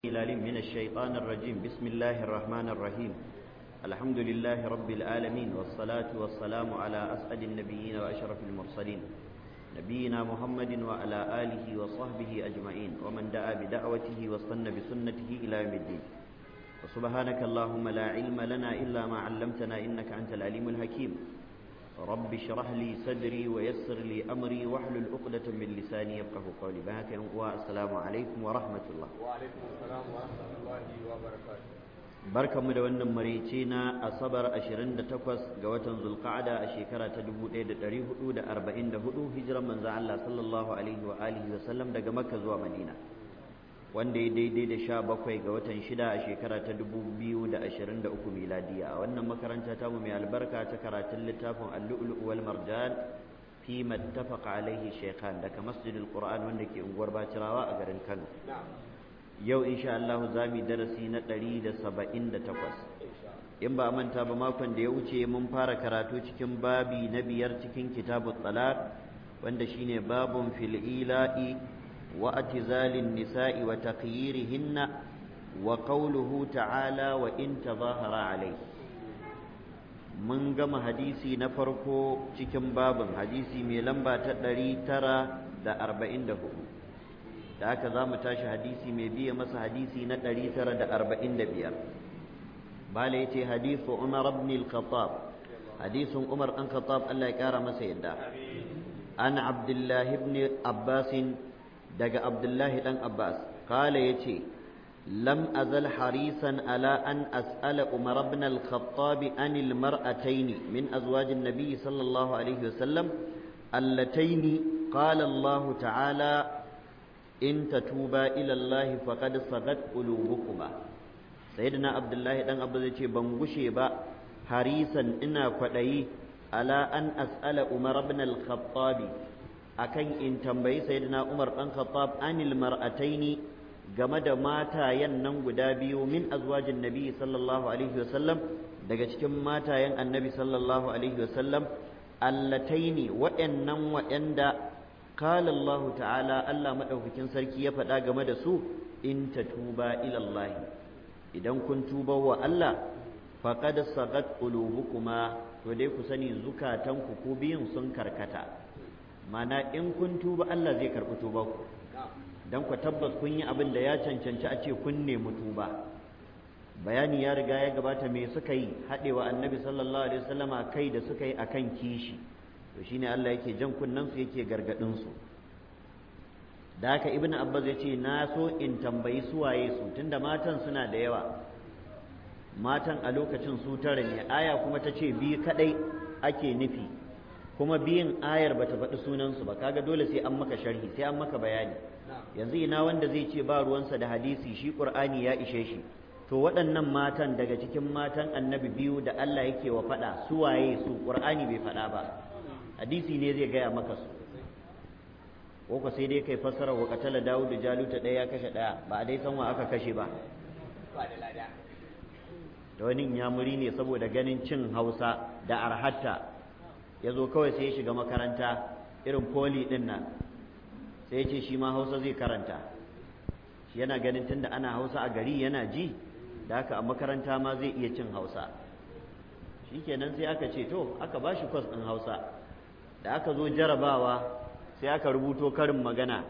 العليم من الشيطان الرجيم بسم الله الرحمن الرحيم الحمد لله رب العالمين والصلاة والسلام على أسعد النبيين وأشرف المرسلين نبينا محمد وعلى آله وصحبه أجمعين ومن دعا بدعوته واستنى بسنته إلى يوم الدين وسبحانك اللهم لا علم لنا إلا ما علمتنا إنك أنت العليم الحكيم رب اشرح لي صدري ويسر لي أمري واحلل عقدة من لساني يفقه قولي بهاك والسلام عليكم ورحمة الله وعليكم السلام ورحمة الله وبركاته barkanmu da wannan marice na asabar 28 ga watan zulqa'ada a shekara ta 1444 hijiran manzon Allah sallallahu alaihi wa alihi wa sallam daga makka zuwa madina wanda ya daidai da 17 ga watan 6 a shekara ta 2023 miladiya a wannan makaranta tamu mai albarka ta karatun littafin al-lu'lu' wal marjan fi mattafaqa alaihi shaykhan daga masjidil qur'an wanda ke unguwar bacirawa a garin Kano yau insha Allah za mu darasi na ɗari da saba'in da takwas in ba manta ba makon da ya wuce mun fara karatu cikin babi na biyar cikin kitabun talaq wanda shine babun fil ila'i wa atizalin nisa'i wa taqyirihinna wa qawluhu ta'ala wa in tadhahara alayhi mun gama hadisi na farko cikin babin hadisi mai lamba ta ɗari tara da arba'in da hudu da haka za mu tashi hadisi mai biya masa hadisi na 945 bala ya ce hadisu umar ibn al-khattab hadisun umar ɗan khattab Allah ya ƙara masa yadda an abdullahi ibn abbas daga abdullahi ɗan abbas kala ya ce lam azal harisan ala an as'ala umar ibn al-khattab an al-mar'atayn min azwajin nabi sallallahu alaihi wasallam allatayn qala Allah ta'ala in tatuba ila Allah faqad sagat qulubukuma sayyidina abdullahi dan abu zai ce ban gushe ba harisan ina kwadayi ala an as'ala umar ibn al-khattab akan in tambayi sayyidina umar dan khattab anil mar'ataini game da matayen nan guda biyu min azwajin nabi sallallahu alaihi wasallam daga cikin matayen annabi sallallahu alaihi wasallam allataini wa'annan wa'anda قال الله تعالى Allah madaukakin sarki ya faɗa game da su in tatuba ila Allah idan kun tuba wa Allah faqad sagat qulubukuma to dai ku sani zukatanku ku biyun sun karkata mana in kun tuba Allah zai karɓi tuba ku dan ku tabbas kun yi abin da ya cancanci a ce kun nemi tuba bayani ya riga ya gabata me suka yi haɗewa annabi sallallahu alaihi wasallama kai da suka yi akan kishi to shine Allah yake jan kunnen su yake gargadin su da haka ibnu abbas yace na so in tambayi su waye su tunda matan suna da yawa matan a lokacin su tara ne aya kuma ta ce biyu kadai ake nufi kuma biyin ayar bata faɗi sunan su ba kaga dole sai an maka sharhi sai an maka bayani yanzu ina wanda zai ce ba ruwansa da hadisi shi qur'ani ya ishe shi to waɗannan matan daga cikin matan annabi biyu da Allah yake wa faɗa su waye su qur'ani bai faɗa ba hadisi ne zai gaya maka su ko ka sai dai kai fassara wa katala dawudu jaluta ɗaya ya kashe ɗaya ba a dai san wa aka kashe ba da wani yamuri ne saboda ganin cin hausa da arhatta ya zo kawai sai ya shiga makaranta irin poli ɗin nan sai ya ce shi ma hausa zai karanta shi yana ganin tunda ana hausa a gari yana ji da haka a makaranta ma zai iya cin hausa shikenan sai aka ce to aka ba shi kwas ɗin hausa da aka zo jarabawa sai aka rubuto karin magana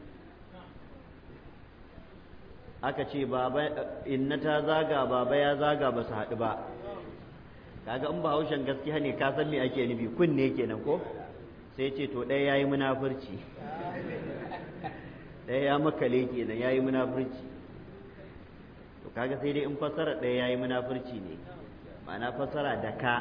aka ce baba inna ta zaga baba ya zaga ba su haɗu ba kaga in ba haushen gaskiya ne ka san me ake nufi kunne kenan ko sai ce to ɗaya yayi munafurci ɗaya ya makale kenan yayi munafurci to kaga sai dai in fassara ɗaya yayi munafurci ne ma'ana fassara da ka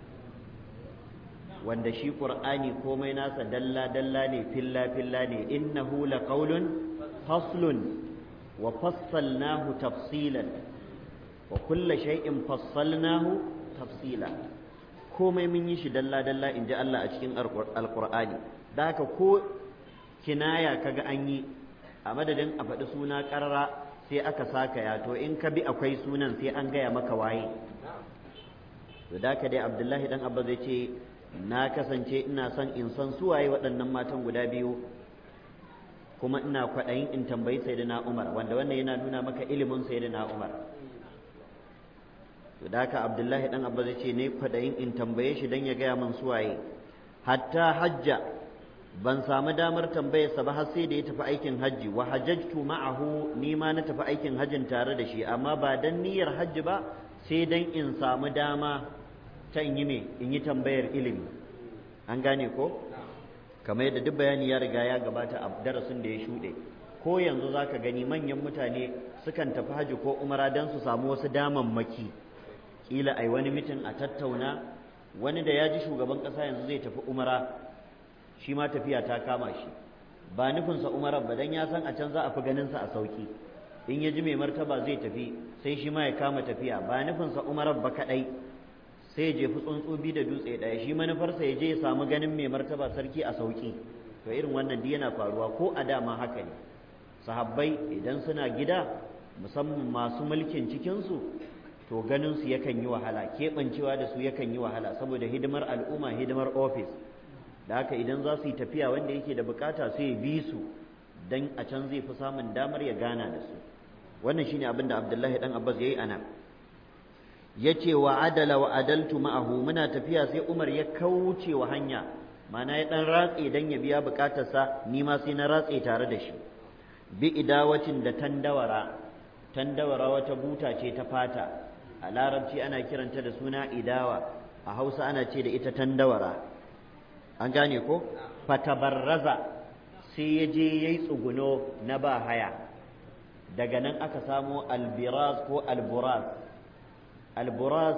wanda shi qur'ani komai nasa dalla dalla ne filla filla ne innahu laqawlun faslun wa fassalnahu tafsilan wa kulla shay'in fassalnahu tafsila komai mun yi shi dalla dalla inji Allah a cikin alqur'ani da haka ko kinaya kaga an yi a madadin a faɗi suna ƙarara sai aka saka ya to in ka bi akwai sunan sai an gaya maka waye to da ka dai abdullahi dan abba zai ce na kasance ina son in san suwaye waɗannan matan guda biyu kuma ina kwaɗayin in tambayi sayyidina Umar wanda wannan yana nuna maka ilimin sayyidina Umar to da haka Abdullahi dan Abba zai ce ne kwaɗayin in tambaye shi dan ya gaya min suwaye hatta hajja ban samu damar tambayarsa ba har sai da ya tafi aikin hajji wa hajjajtu ma'ahu ni ma na tafi aikin hajjin tare da shi amma ba dan niyyar hajji ba sai dan in samu dama ta in yi me in yi tambayar ilimi an gane ko kamar yadda duk bayani ya riga ya gabata a darasin da ya shuɗe ko yanzu za ka gani manyan mutane sukan tafi hajji ko umara don su samu wasu damammaki kila ai wani mitin a tattauna wani da ya ji shugaban ƙasa yanzu zai tafi umara shi ma tafiya ta kama shi ba nufinsa umarar ba dan ya san a can za a fi ganinsa a sauki in ya ji mai martaba zai tafi sai shi ma ya kama tafiya ba nufinsa umarar ba kaɗai sai ya jefi tsuntsu biyu da dutse ɗaya shi manufarsa ya je ya samu ganin mai martaba sarki a sauki to irin wannan duk yana faruwa ko a dama haka ne sahabbai idan suna gida musamman masu mulkin cikinsu to ganin su yakan yi wahala keɓancewa da su yakan yi wahala saboda hidimar al'umma hidimar ofis da haka idan za su yi tafiya wanda yake da bukata sai ya bi su dan a can zai fi samun damar ya gana da su wannan shine abin da Abdullahi dan Abbas yayi ana yace wa adala wa adaltu ma'ahu muna tafiya sai Umar ya kauce wa hanya mana ya dan ratse dan ya biya bukatarsa ni ma sai na ratse tare da shi bi idawacin da tandawara tandawara wata buta ce ta fata a larabci ana kiranta da suna idawa a hausa ana ce da ita tandawara an gane ko fatabarraza sai ya je ya yi tsuguno na ba haya daga nan aka samo albiraz ko alburaz alburaz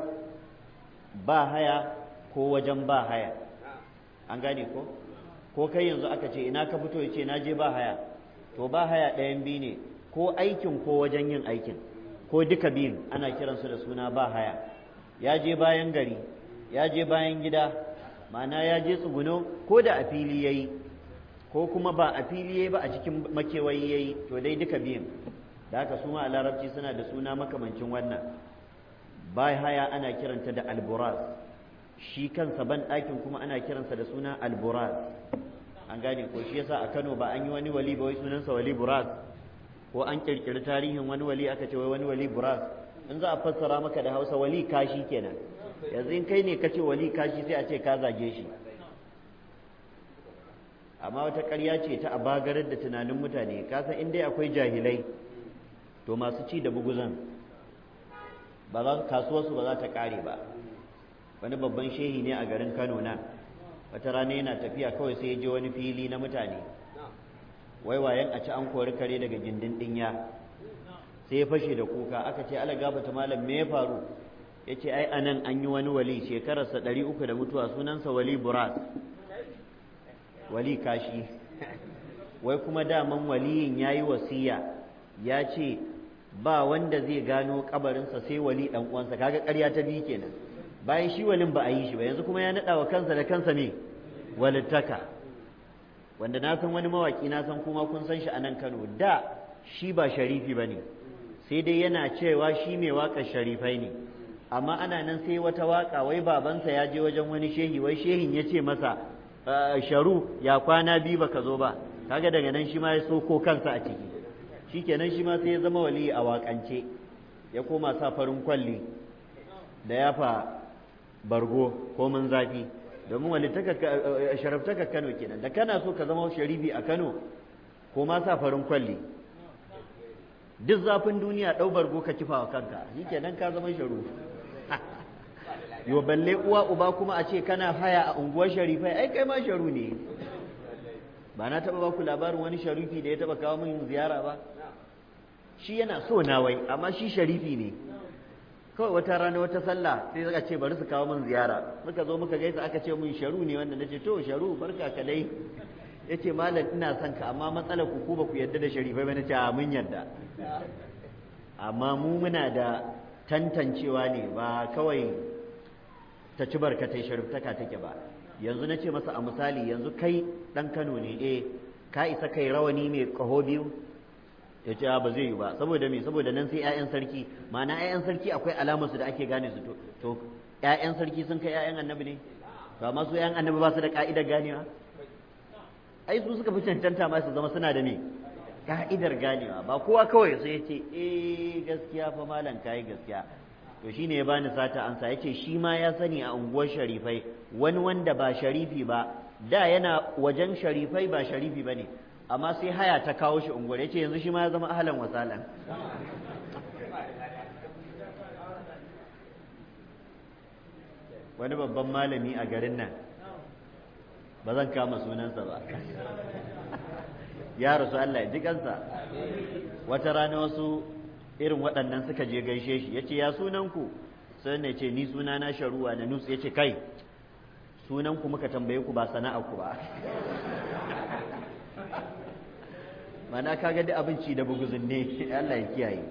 ba haya ko wajen ba haya an gane ko ko kai yanzu aka ce ina ka fito ya ce na je ba haya to ba haya ɗayan biyu ne ko aikin ko wajen yin aikin ko duka biyun ana kiransu da suna ba haya ya je bayan gari ya je bayan gida ma'ana ya je tsuguno ko da a fili ya yi ko kuma ba a fili ya yi ba a cikin makewayi ya yi to dai duka biyun da haka su ma a larabci suna da suna makamancin wannan ba haya ana kiranta da alburaz shi kansa ban ɗakin kuma ana kiransa da suna alburaz an gane ko shi yasa a kano ba an yi wani wali ba wai sunansa wali buraz ko an kirkiri tarihin wani wali aka ce wai wani wali buraz in za a fassara maka da hausa wali kashi kenan yanzu in kai ne ka ce wali kashi sai a ce ka zage shi amma wata ƙarya ce ta abagarar da tunanin mutane kasan in dai akwai jahilai to masu ci da buguzan ba za kasuwarsu ba za ta ƙare ba wani babban shehi ne a garin kano na wata rana yana tafiya kawai sai ya je wani fili na mutane waiwayen a ci an kori kare daga gindin ɗinya sai ya fashe da kuka aka ce ala gabata malam me ya faru ya ce ai anan an yi wani wali shekararsa ɗari uku da mutuwa sunansa wali buras wali kashi wai kuma daman waliyin ya yi wasiya ya ce ba wanda zai gano kabarinsa sai wali ɗan uwansa kaga ƙarya ta biyu kenan bayan shi walin ba a yi shi ba yanzu kuma ya naɗa wa kansa da kansa ne walittaka wanda na san wani mawaƙi na san kuma kun san shi a nan Kano da shi ba sharifi ba ne sai dai yana cewa shi mai waƙar sharifai ne amma ana nan sai wata waƙa wai babansa ya je wajen wani shehi wai shehin ya ce masa sharu ya kwana biyu baka zo ba kaga daga nan shi ma ya soko kansa a ciki shikenan shi ma sai ya zama wali a waƙance ya koma sa farin kwalli da yafa bargo ko mun zafi domin wani sharaftakar Kano kenan da kana so ka zama sharifi a Kano ko ma sa farin kwalli duk zafin duniya ɗau bargo ka kifa wa kanka shi kenan ka zama sharu yo balle uwa uba kuma a ce kana haya a unguwar sharifai ai kai ma sharu ne ba na taɓa baku labarin wani sharifi da ya taɓa kawo min ziyara ba shi yana so na wai amma shi sharifi ne kawai wata rana wata sallah sai suka ce bari su kawo min ziyara muka zo muka gaisa aka ce min sharu ne wanda nace to sharu barka ka dai yace malam ina son ka amma matsalar ku ku ba ku yarda da sharifai ba nace a mun yarda amma mu muna da tantancewa ne ba kawai ta ci barkatai shariftaka take ba yanzu nace masa a misali yanzu kai dan Kano ne eh ka isa kai rawani mai kaho biyu ya ce ba zai yi ba saboda me saboda nan sai 'ya'yan sarki ma'ana 'ya'yan sarki akwai alamar su da ake gane su to to 'ya'yan sarki sun kai 'ya'yan annabi ne to amma su 'ya'yan annabi ba su da ka'idar ganewa ai su suka fi cancanta ma su zama suna da me ka'idar ganewa ba kowa kawai sai ya ce eh gaskiya fa malam kai gaskiya to shine ya bani sata ansa yace shi ma ya sani a unguwar sharifai wani wanda ba sharifi ba da yana wajen sharifai ba sharifi bane amma sai haya ta kawo shi unguwar yace yanzu shi ma ya zama ahlan wasalan wani babban malami a garin nan ba zan kama sunansa ba ya rasu Allah ya ji kansa wata rana wasu irin waɗannan suka je gaishe shi ya ce ya sunanku sai ne ce ni suna na sharuwa na nutsu ya ce kai sunanku muka tambaye ku ba ku ba mana kaga da abinci da buguzun ne Allah ya kiyaye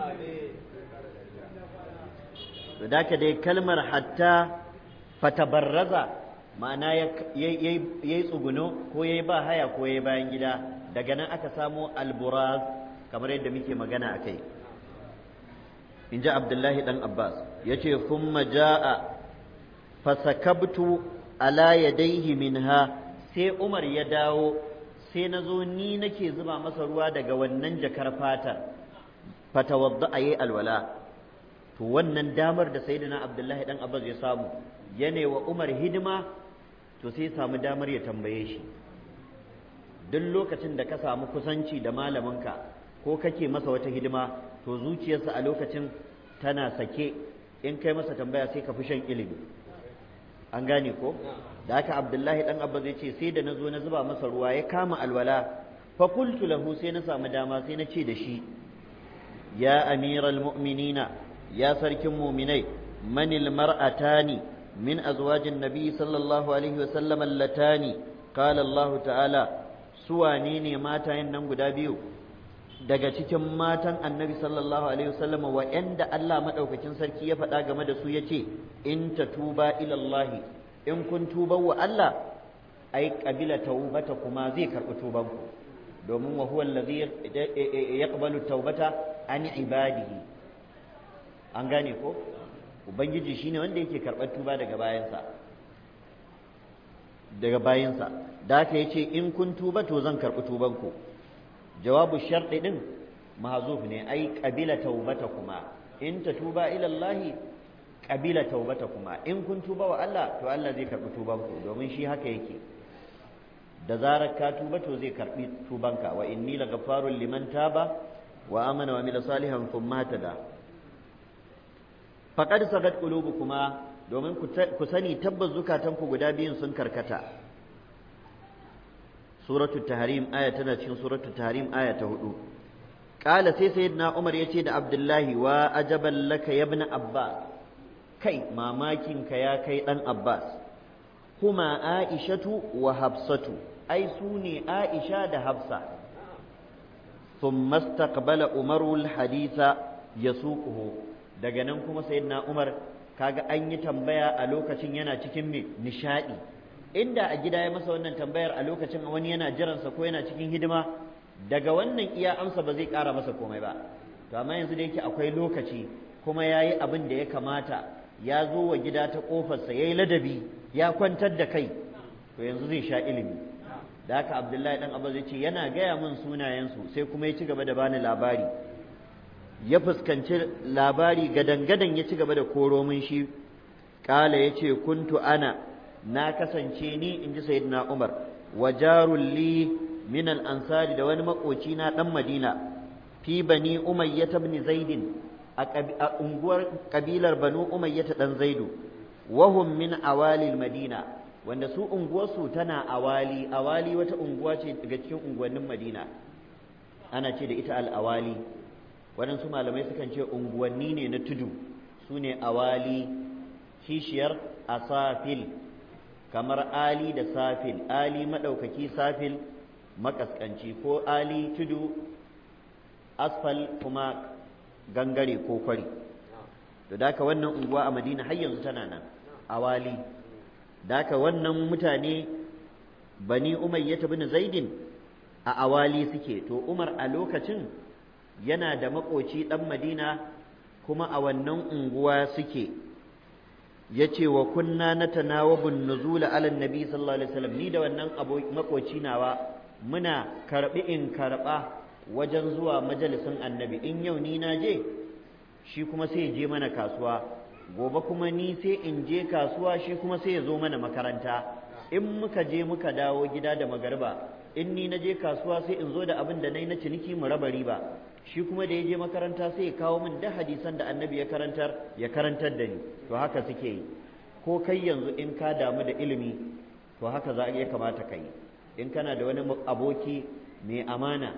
da dai kalmar hatta fatabarraza ma'ana ya yi tsuguno ko ya yi ba haya ko ya yi bayan gida daga nan aka samo alburaz kamar yadda muke magana a kai in ji abdullahi ɗan abbas ya ce kuma ja'a fasakabtu ala yadaihi minha sai umar ya dawo sai na zo ni nake zuba masa ruwa daga wannan jakar fatar fatawadda a yi alwala to wannan damar da sayyidina abdullahi ɗan abbas ya samu yane wa umar hidima to sai samu damar ya tambaye shi duk lokacin da ka samu kusanci da malaminka ko kake masa wata hidima to zuciyarsa a lokacin tana sake in kai masa tambaya sai ka fi shan ilimi an gane ko da haka abdullahi dan abba zai ce sai da na zo na zuba masa ruwa ya kama alwala fa qultu lahu sai na samu dama sai na ce da shi ya amiral mu'minina ya sarkin mu'minai manil mar'atani من أزواج النبي صلى الله عليه وسلم اللتان قال الله تعالى سوانيني ماتا ينن قدابيو daga cikin matan annabi sallallahu alaihi wasallam wa'anda Allah madaukakin sarki ya faɗa game da su yace in tatuba ila Allah in kun tuba wa Allah ai qabila taubata kuma zai karɓi tuban ku domin wa huwa allazi yaqbalu taubata an ibadihi an gane ko ubangiji shine wanda yake karɓar tuba daga bayansa daga bayansa da haka yace in kun tuba to zan karɓi tubanku jawabu sharɗi din mahzuf ne ai qabila taubatakuma in tatuba ila Allah qabila taubatakuma in kun tuba wa Allah to Allah zai karɓi tubanku domin shi haka yake da zarar ka tuba to zai karɓi tubanka wa inni lagafarun liman taba wa amana wa amila salihan thumma tada faƙad sagat kuma domin ku sani tabbas zukatanku guda biyun sun karkata suratul tahrim aya tana cikin suratul tahrim aya ta hudu qala sai sayyidina umar yace da abdullahi wa ajaban laka ya ibn abbas kai mamakin ka ya kai dan abbas kuma aishatu wa hafsatu ai su ne aisha da hafsa ثم استقبل عمر الحديث يسوقه daga nan kuma sayyidina Umar kaga an yi tambaya a lokacin yana cikin me nishadi inda a gida ya masa wannan tambayar a lokacin wani yana jiransa ko yana cikin hidima daga wannan iya amsa ba zai ƙara masa komai ba to amma yanzu da yake akwai lokaci kuma ya yi abin da ya kamata ya zo wa gida ta ƙofarsa ya yi ladabi ya kwantar da kai to yanzu zai sha ilimi da haka abdullahi dan abu zai ce yana gaya min sunayensu sai kuma ya ci gaba da bani labari ya fuskanci labari gadan-gadan ya ci gaba da koro min shi kala ya ce kuntu ana na kasance ni in ji sayyidina umar wa jarul li min al ansari da wani makoci na dan madina fi bani umayyah ibn zaidin a unguwar kabilar banu umayyah dan zaidu wahum min awalil madina wanda su unguwarsu tana awali awali wata unguwa ce daga cikin unguwannin madina ana ce da ita al-awali waɗansu malamai sukan ce unguwanni ne na tudu su ne awali kishiyar asafil kamar ali da safil ali maɗaukaki safil makaskanci ko ali tudu asfal kuma gangare ko kwari to daka wannan unguwa a madina har yanzu tana nan awali daka wannan mutane bani umayyata bin zaidin a awali suke to umar a lokacin yana da makoci ɗan madina kuma a wannan unguwa suke yace wa kunna natanawabun nuzula ala nabi sallallahu alaihi wasallam ni da wannan makoci nawa muna karbi in karba wajen zuwa majalisin annabi in yau ni na je shi kuma sai je mana kasuwa gobe kuma ni sai in je kasuwa shi kuma sai ya zo mana makaranta in muka je muka dawo gida da magarba in ni na je kasuwa sai in zo da abin da na yi na ciniki mu raba riba shi kuma da ya je makaranta sai ya kawo min da hadisan da annabi ya karantar ya karantar da ni to haka suke yi ko kai yanzu in ka damu da ilimi to haka za ya kamata ka yi in kana da wani aboki mai amana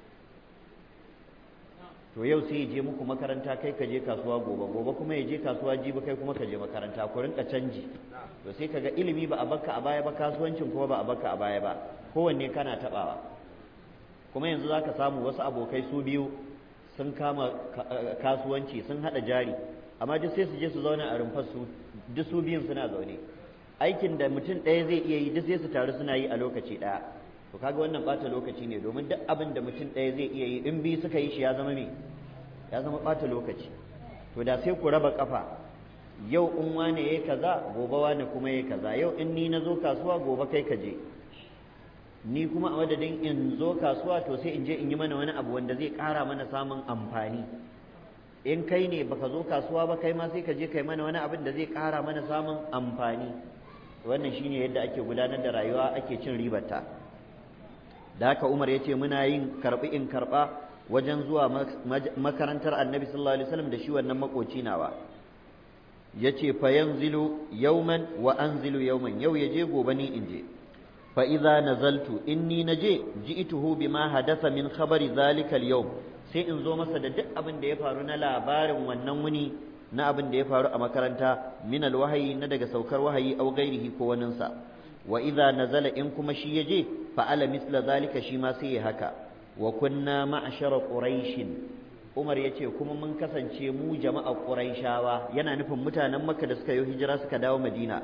to yau sai ya je muku makaranta kai ka je kasuwa gobe gobe kuma ya je kasuwa jibi kai kuma ka je makaranta ku rinka canji to sai kaga ilimi ba a bakka a baya ba kasuwancin kuma ba a bakka a baya ba kowanne kana tabawa kuma yanzu zaka samu wasu abokai su biyu sun kama kasuwanci sun hada jari amma duk sai su je su zauna a rumfar su duk su biyun suna zaune aikin da mutum ɗaya zai iya yi duk sai su taru suna yi a lokaci ɗaya to kaga wannan ɓata lokaci ne domin duk abin da mutum ɗaya zai iya yi in biyu suka yi shi ya zama me ya zama ɓata lokaci to da sai ku raba ƙafa yau in wane yayi kaza gobe wane kuma yayi kaza yau in ni na zo kasuwa gobe kai ka je ni kuma a madadin in zo kasuwa to sai in je in yi mana wani abu wanda zai ƙara mana samun amfani in kai ne baka zo kasuwa ba kai ma sai ka je kai mana wani abin da zai ƙara mana samun amfani wannan shine yadda ake gudanar da rayuwa ake cin ribarta da haka Umar ya ce muna yin karɓi in karɓa wajen zuwa makarantar annabi sallallahu alaihi wasallam da shi wannan makoci nawa ya ce fa yanzilu yauman wa anzilu yauman yau ya je gobe ni in je fa idza nazaltu inni naje ji'tuhu bima hadatha min khabari zalika al-yawm sai in zo masa da duk abin da ya faru na labarin wannan wuni na abin da ya faru a makaranta min al-wahayi na daga saukar wahayi au gairihi ko waninsa wa idza nazala in kuma shi yaje fa ala misla zalika shi ma sai ya haka wa kunna ma'ashara quraish Umar yace kuma mun kasance mu jama'a quraishawa yana nufin mutanen Makka da suka yi hijira suka dawo Madina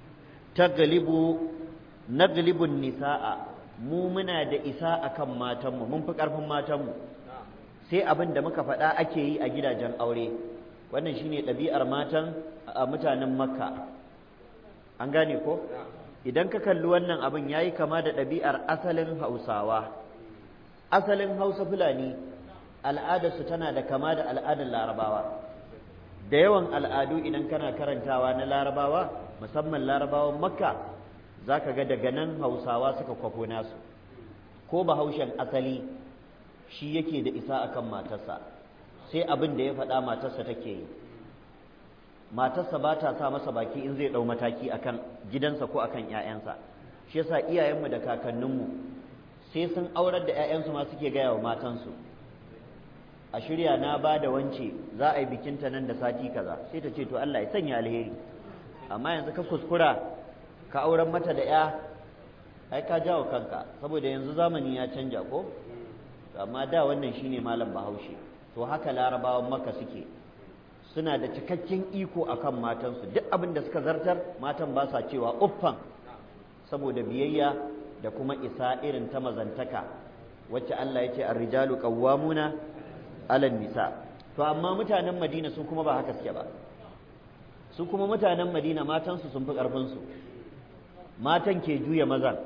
taglibu naglibun nisaa mu muna da isa akan matanmu mun fi karfin matanmu sai abin da muka faɗa ake yi a gidajen aure wannan shine ɗabi'ar matan a mutanen Makka an gane ko idan ka kalli wannan abin ya yi kama da ɗabi'ar asalin hausawa asalin hausa fulani al'adarsu tana da kama da al'adar larabawa da yawan al'adu idan kana karantawa na larabawa musamman larabawan makka za ka ga daga nan hausawa suka kwafo nasu ko bahaushen asali shi yake da isa akan matarsa sai abin da ya faɗa matarsa take yi matarsa ba ta sa masa baki in zai ɗau mataki akan gidansa ko akan ‘ya'yansa shi yasa iyayenmu da kakanninmu sai sun aurar da ‘ya'yansu ma suke gaya wa matansu a shirya na ba da wance za a yi bikinta nan da sati kaza sai ta ce to Allah ya sanya alheri amma yanzu ka kuskura ka auren mata da ‘ya ai ka jawo kanka saboda yanzu zamani ya canja ko amma da wannan shine malam bahaushe to haka larabawan maka suke suna da cikakken iko akan matansu duk abin da suka zartar matan ba sa cewa uffan saboda biyayya da kuma isa irin ta mazantaka wacce Allah ya ce ar-rijalu qawwamuna 'alan nisa to amma mutanen Madina su kuma ba haka suke ba su kuma mutanen Madina matansu sun fi karfin su matan ke juya mazan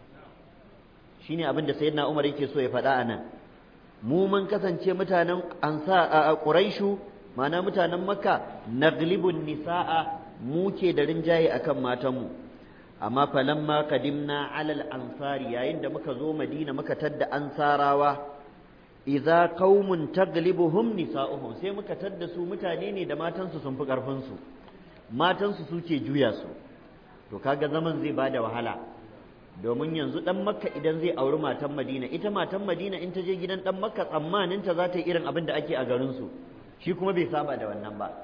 shine abin da sayyidina Umar yake so ya faɗa anan mu mun kasance mutanen ansa a Quraishu mana mutanen makka naglibun nisa'a mu ke da rinjaye akan matanmu amma falamma kadimna alal ansari yayin da muka zo madina muka tadda ansarawa idza qaumun taglibuhum nisa'uhum sai muka tadda su mutane ne da matansu sun fi karfin su matansu suke juya su to kaga zaman zai bada wahala domin yanzu dan makka idan zai auri matan madina ita matan madina in ta je gidan dan makka tsammanin ta za ta yi irin abin da ake a garin su shi kuma bai saba da wannan ba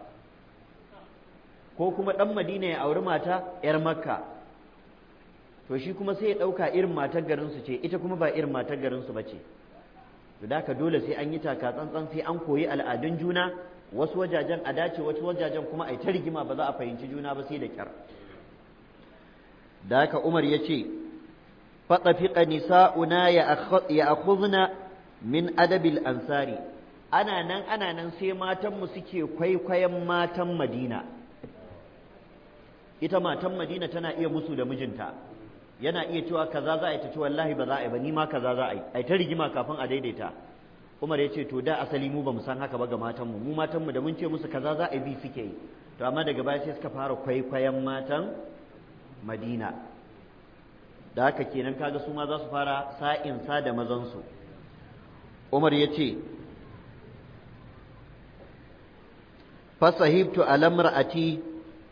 ko kuma ɗan madina ya auri mata 'yar makka to shi kuma sai ya ɗauka irin matar garinsu ce ita kuma ba irin matar garinsu ba ce to da ka dole sai an yi taka tsantsan sai an koyi al'adun juna wasu wajajen a dace wasu wajajen kuma a yi ta rigima ba za a fahimci juna ba sai da kyar da haka umar ya ce faɗafiƙa nisa'una ya akhuzna min adabil ansari ana nan ana nan sai matanmu suke kwaikwayon matan madina ita matan madina tana iya musu da mijinta yana iya cewa kaza za a yi ta ce wallahi ba za a yi ba ni ma kaza za a yi ai ta rigima kafin a daidaita Umar ya ce to da asali mu ba mu san haka ba ga matanmu mu matanmu da mun ce musu kaza za a yi bi suke yi to amma daga baya sai suka fara kwaikwayon matan Madina da haka kenan kaga su ma za su fara sa'in sa da mazansu Umar ya ce fasahibtu alamra'ati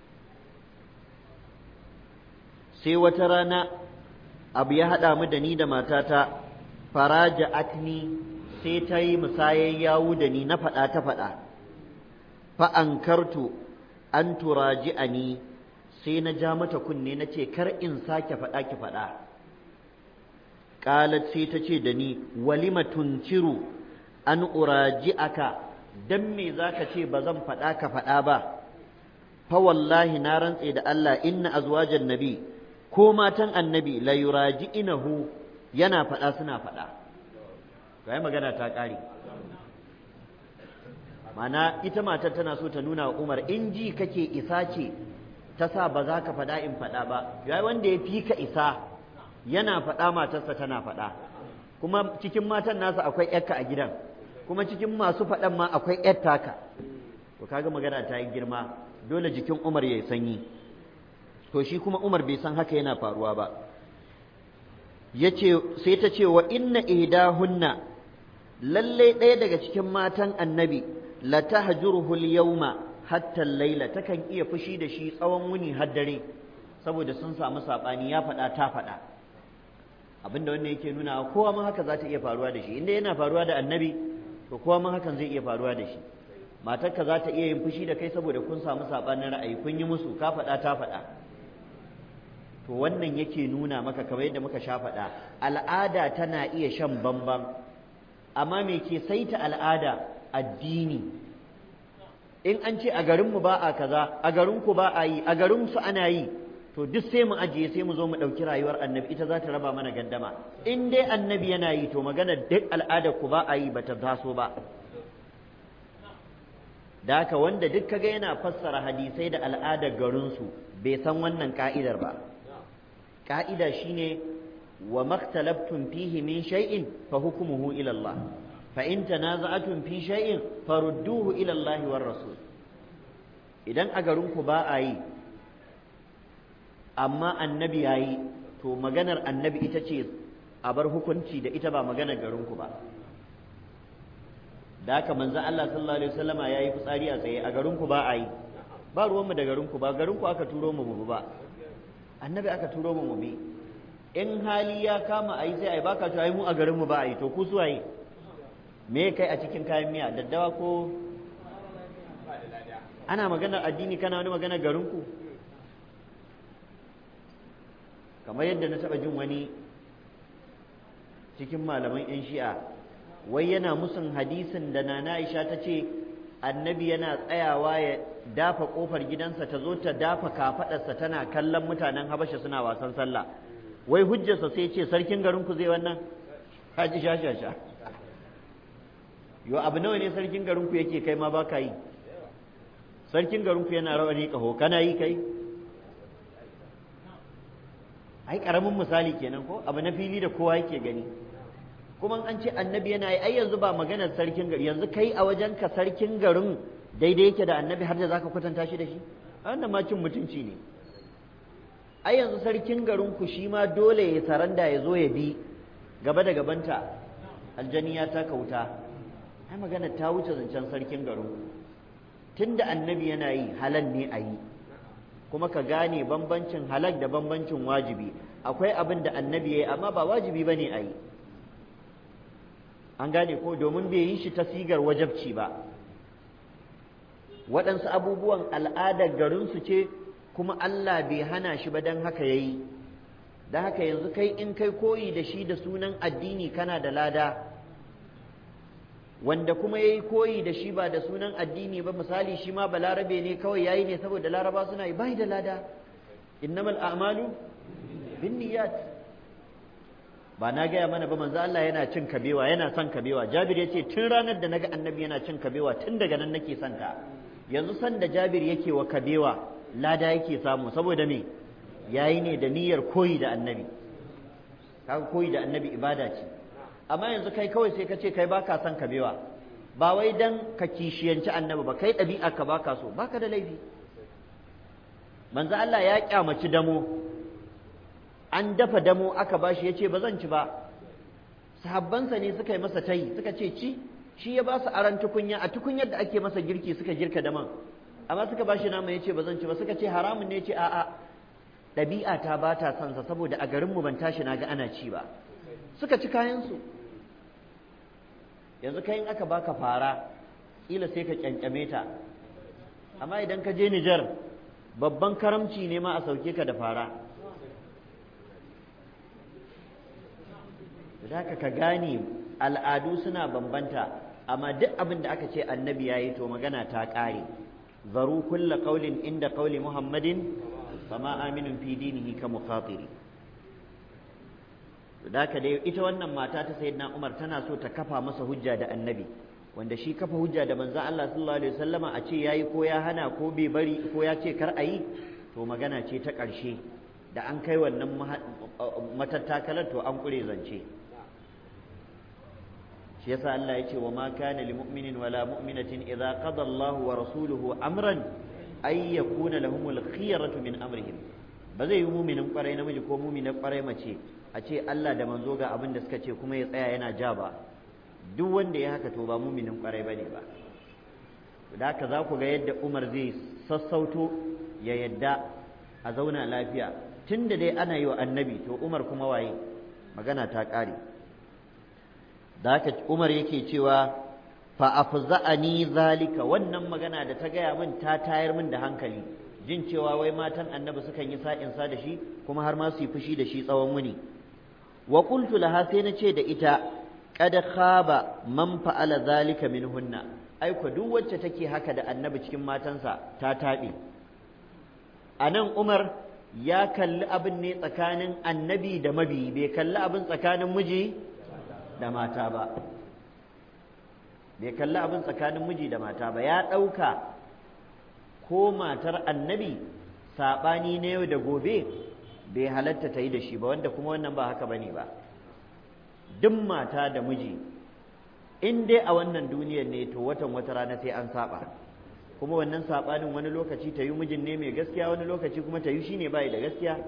sai wata rana abu ya haɗa mu da ni da matata faraja atni sai ta yi musayar yawu da ni na faɗa ta faɗa fa'ankartu an turaji a ni sai na ja mata kunne na ce kar in sake faɗa ki faɗa ƙalat sai ta ce da ni walima tunciru an uraji aka don me za ka ce ba zan faɗa ka faɗa ba fa wallahi na rantse da Allah inna azwajan nabi ko matan annabi la yuraji inahu yana faɗa suna faɗa to magana ta ƙare mana ita matar tana so ta nuna wa Umar in ji kake isa ce ta sa ba za ka faɗa in faɗa ba yayi wanda ya fi ka isa yana faɗa matarsa tana faɗa kuma cikin matan nasa akwai ƴarka a gidan kuma cikin masu faɗan ma akwai ƴar taka to kaga magana ta yi girma dole jikin Umar ya yi sanyi to shi kuma Umar bai san haka yana faruwa ba yace sai ta ce wa inna ihdahunna lalle ɗaya daga cikin matan annabi la tahjuruhu al-yawma hatta al-laila takan iya fushi da shi tsawon wuni har dare saboda sun samu sabani ya faɗa ta faɗa abinda wannan yake nuna kowa ma haka za ta iya faruwa da shi inda yana faruwa da annabi to kowa ma hakan zai iya faruwa da shi matarka za ta iya yin fushi da kai saboda kun samu sabanin ra'ayi kun yi musu ka faɗa ta faɗa to wannan yake nuna maka kamar yadda muka sha faɗa al'ada tana iya shan bamban amma me ke saita al'ada addini in an ce a garinmu ba a kaza a garinku ba a yi a garinsu ana yi to duk sai mu ajiye sai mu zo mu ɗauki rayuwar annabi ita za ta raba mana gandama in dai annabi yana yi to magana duk al'adar ku ba a yi ba ta taso ba da haka wanda duk kaga yana fassara hadisai da al'adar garinsu bai san wannan ka'idar ba ka'ida shine wa maktalabtum fihi min shay'in fa hukmuhu ila Allah fa in tanaza'atum fi shay'in farudduhu ila Allah war rasul idan a garinku ba a yi amma annabi yayi to maganar annabi ita ce a bar hukunci da ita ba maganar garinku ba da haka manzo Allah sallallahu alaihi wasallama yayi fitsari a tsaye a garinku ba a yi ba ruwanmu da garinku ba garinku aka turo mu mu ba annabi aka turo mu mu bi in hali ya kama a yi sai a yi baka to ai mu a garinmu ba a yi to ku su yi me kai a cikin kayan miya daddawa ko ana maganar addini kana wani maganar garinku kamar yadda na taɓa jin wani cikin malaman 'yan shi'a wai yana musun hadisin da nana aisha ta ce annabi yana tsayawa ya dafa kofar gidansa ta zo ta dafa kafaɗarsa tana kallon mutanen habasha suna wasan sallah wai hujjarsa sai ce sarkin garinku zai wannan haji sha sha sha yo abu nawa ne sarkin garinku yake kai ma baka yi sarkin garinku yana rawani kaho kana yi kai ai karamin misali kenan ko abu na fili da kowa yake gani kuma an ce annabi yana yi ai yanzu ba maganar sarkin gari yanzu kai a wajen ka sarkin garin daidai yake da annabi har da zaka kwatanta shi da shi wannan ma cin mutunci ne ai yanzu sarkin garin ku shi ma dole ya saranda ya zo ya bi gaba da gabanta aljani ya taka wuta ai magana ta wuce zancen sarkin garin tunda annabi yana yi halal ne a yi kuma ka gane bambancin halal da bambancin wajibi akwai abin da annabi ya yi amma ba wajibi ba ne a yi an gane ko domin bai yi shi ta sigar wajabci ba waɗansu abubuwan al'adar garinsu ce kuma Allah bai hana shi ba don haka ya yi da haka yanzu kai in kai koyi da shi da sunan addini kana da lada wanda kuma ya yi koyi da shi ba da sunan addini ba misali shi ma balarabe ne kawai ya yi ne saboda laraba suna yi bai da lada innamal a'malu bin niyyat ba na gaya mana ba manzo Allah yana cin kabewa yana son kabewa Jabir yace tun ranar da naga annabi yana cin kabewa tun daga nan nake son ta yanzu san da Jabir yake wa kabewa lada yake samu saboda me yayi ne da niyyar koyi da annabi kaga koyi da annabi ibada ce amma yanzu kai kawai sai ka ce kai baka son kabewa ba wai dan ka kishiyanci annabi ba kai ɗabi'a ka baka so baka da laifi manzo Allah ya kyamaci damo an dafa damo aka bashi yace ba zan ci ba sahabbansa ne suka yi masa tayi suka ce ci shi ya ba su aran tukunya a tukunyar da ake masa girki suka girka daman amma suka bashi nama yace ba zan ci ba suka ce haramun ne yace a'a ɗabi'a ta ba ta son sa saboda a garinmu ban tashi na ga ana ci ba suka ci kayansu yanzu kai in aka baka fara kila sai ka kyankyame ta amma idan ka je Nijar babban karamci ne ma a sauke ka da fara da ka gane al'adu suna bambanta amma duk abin da aka ce annabi ya yi to magana ta ƙare zaru kulla ƙaulin inda ƙauli muhammadin fama aminin fi dinihi ka mukhatiri da haka dai ita wannan mata ta sayyidina Umar tana so ta kafa masa hujja da annabi wanda shi kafa hujja da manzon Allah sallallahu alaihi wasallama a ce yayi ko ya hana ko bai bari ko ya ce kar ayi to magana ce ta ƙarshe da an kai wannan matattakalar to an kure zance shi yasa Allah ya ce wa ma kana lil mu'minin wala mu'minatin idza qada Allahu wa rasuluhu amran ay yakuna lahumul khiyaratu min amrihim ba zai yi muminin kwarai namiji ko muminin kwarai mace a ce Allah da manzo ga abin da suka ce kuma ya tsaya yana ja ba duk wanda ya haka to ba muminin kwarai bane ba da haka za ku ga yadda Umar zai sassauto ya yadda a zauna lafiya tunda dai ana yi wa annabi to Umar kuma waye magana ta ƙare da haka Umar yake cewa fa afza'ani zalika wannan magana da ta gaya min ta tayar min da hankali jin cewa wai matan annabi sukan yi sa'insa da shi kuma har ma su yi fushi da shi tsawon wuni wa qultu laha sai na ce da ita qad khaba man fa'ala zalika minhunna ai ko duk wacce take haka da annabi cikin matansa ta tabe anan Umar ya kalli abin ne tsakanin annabi da mabi bai kalli abin tsakanin miji da mata ba bai kalli abin tsakanin miji da mata ba ya ɗauka ko matar annabi saɓani na yau da gobe bai halatta ta yi da shi ba wanda kuma wannan ba haka bane ba duk mata da miji in dai a wannan duniyar ne to watan wata rana sai an saba kuma wannan saɓanin wani lokaci ta yi mijin ne mai gaskiya wani lokaci kuma ta yi shi ne bai da gaskiya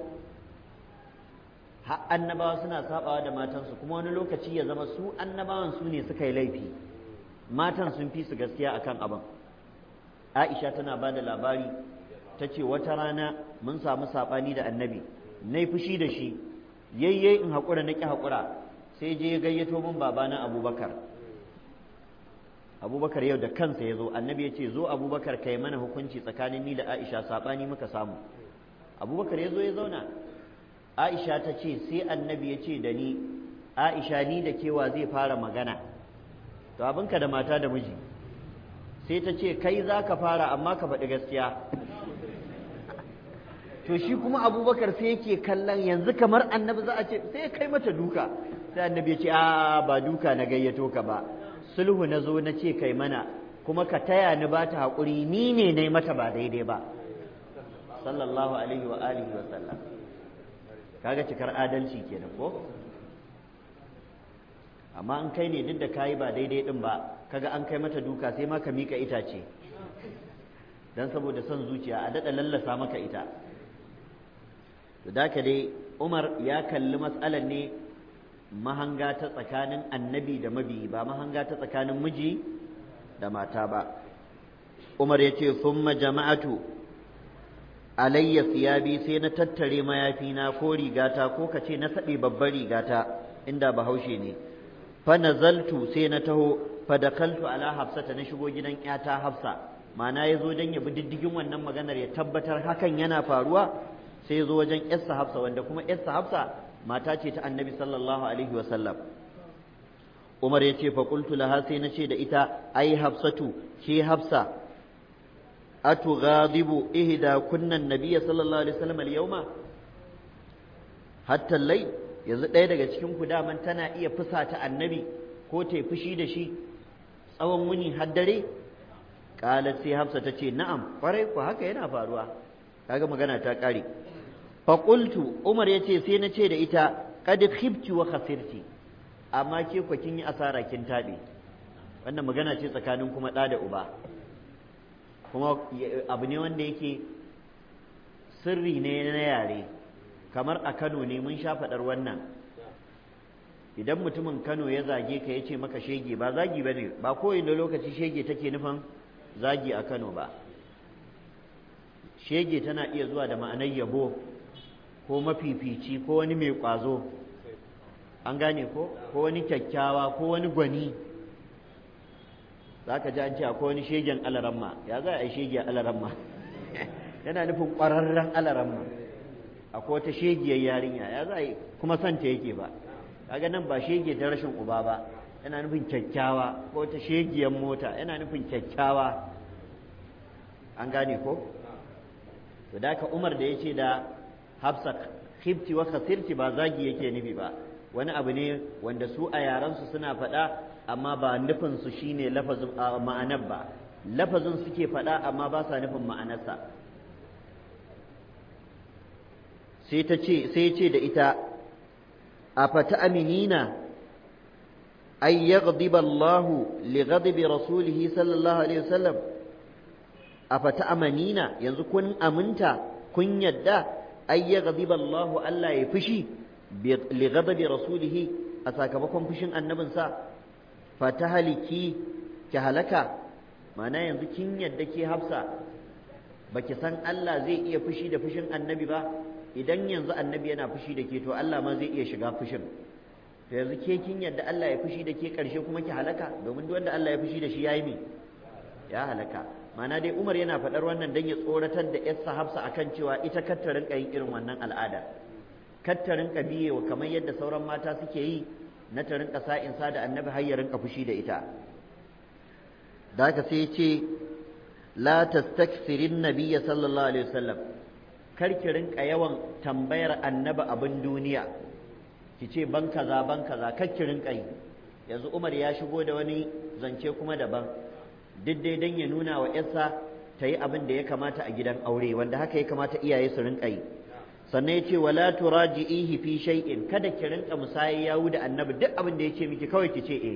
har annabawa suna sabawa da matansu kuma wani lokaci ya zama su annabawan su ne suka yi laifi matan sun fi su gaskiya akan abin Aisha tana ba da labari ta ce wata rana mun samu saɓani da annabi na fushi da shi yayye in haƙura na ƙi haƙura sai je ya gayyato min babana abubakar abubakar yau da kansa ya zo annabi ya ce zo abubakar kai mana hukunci tsakanin ni da aisha saɓani muka samu abubakar ya zo ya zauna aisha ta ce sai annabi ya ce da ni aisha ni da kewa zai fara magana to abinka da mata da miji sai ta ce kai za ka fara amma ka faɗi gaskiya to shi kuma abubakar sai yake kallon yanzu kamar annabi za a ce sai kai mata duka sai annabi ya ce a ba duka na gayyato ka ba sulhu na zo na ce kai mana kuma ka taya ni ba ta haƙuri ni ne na mata ba daidai ba sallallahu alaihi wa alihi wa sallam kaga cikar adalci kenan ko amma an kai ne duk da kayi ba daidai din ba kaga an kai mata duka sai ma ka mika itace dan saboda son zuciya a daɗa lallasa maka ita to da dai Umar ya kalli matsalar ne mahanga ta tsakanin annabi da mabi ba mahanga ta tsakanin miji da mata ba Umar ya ce summa jama'atu alayya siyabi sai na tattare mayafina ko rigata ko ka ce na saɓe babbar rigata inda bahaushe ne fa nazaltu sai na taho fa dakaltu ala hafsata na shigo gidan ƴata hafsa ma'ana ya zo don ya bi diddigin wannan maganar ya tabbatar hakan yana faruwa sai ya zo wajen ƴarsa hafsa wanda kuma ƴarsa hafsa mata ce ta annabi sallallahu alaihi wa sallam Umar ya ce fa qultu laha sai na ce da ita ai hafsatu ke hafsa أتغاضب إهدى كنا النبي صلى الله عليه وسلم اليوم حتى الليل yanzu ɗaya daga cikin ku daman tana iya fusata annabi ko ta fushi da shi tsawon wuni har dare qalat sai hafsa ta ce na'am kwarai ku haka yana faruwa kaga magana ta ƙare faƙultu umar ya ce sai na ce da ita kad khibti wa khasirti amma ke ku kin yi asara kin taɓe wannan magana ce tsakanin kuma ɗa da uba kuma abu ne wanda yake sirri ne na yare kamar a Kano ne mun sha faɗar wannan idan mutumin Kano ya zage ka ya ce maka shege ba zagi ba ne ba kowane lokaci shege take nufin zagi a Kano ba shege tana iya zuwa da ma'anar yabo ko mafifici ko wani mai ƙwazo an gane ko ko wani kyakkyawa ko wani gwani za ka ji an ce akwai wani shegen alaramma ya za a yi shege alaramma yana nufin ƙwararren alaramma akwai wata shegiyar yarinya ya za a yi kuma santa yake ba kaga nan ba shege ta rashin uba ba yana nufin kyakkyawa ko wata shegiyar mota yana nufin kyakkyawa an gane ko to da ka umar da ya ce da hafsa khifti wa khasirti ba zagi yake nufi ba wani abu ne wanda su a yaransu suna faɗa amma ba nufin su shine lafazin ma'anar ba lafazin suke faɗa amma ba sa nufin ma'anarsa sai ta ce sai ce da ita a fata aminina ay yaghdiba Allah li ghadabi rasulihi sallallahu alaihi wasallam a fata amanina yanzu kun aminta kun yadda ay yaghdiba Allah Allah ya fushi li ghadabi rasulihi a sakamakon fushin annabinsa fata haliki ki halaka ma'ana yanzu kin yadda ke hafsa baki san Allah zai iya fushi da fushin annabi ba idan yanzu annabi yana fushi da ke to Allah ma zai iya shiga fushin to yanzu ke kin yadda Allah ya fushi da ke karshe kuma ki halaka domin duk wanda Allah ya fushi da shi yayi me ya halaka ma'ana dai Umar yana faɗar wannan dan ya tsoratar da yarsa Hafsa akan cewa ita kattarin yin irin wannan al'ada kattarin biyewa kamar yadda sauran mata suke yi na ta rinka sa'in sa da annabi har ya rinka fushi da ita da haka sai ya ce la tastakfirin nabiyya sallallahu alaihi wasallam kar ki rinka yawan tambayar annabi abin duniya ki ce ban kaza ban kaza kar ki rinka yi yanzu Umar ya shigo da wani zance kuma daban duk dai dan ya nuna wa yarsa ta yi abin da ya kamata a gidan aure wanda haka ya kamata iyaye su rinka yi sannan ya ce wala turaji'ihi fi shay'in kada ki rinka musayi yawu da annabi duk abin da ya ce miki kawai ki ce eh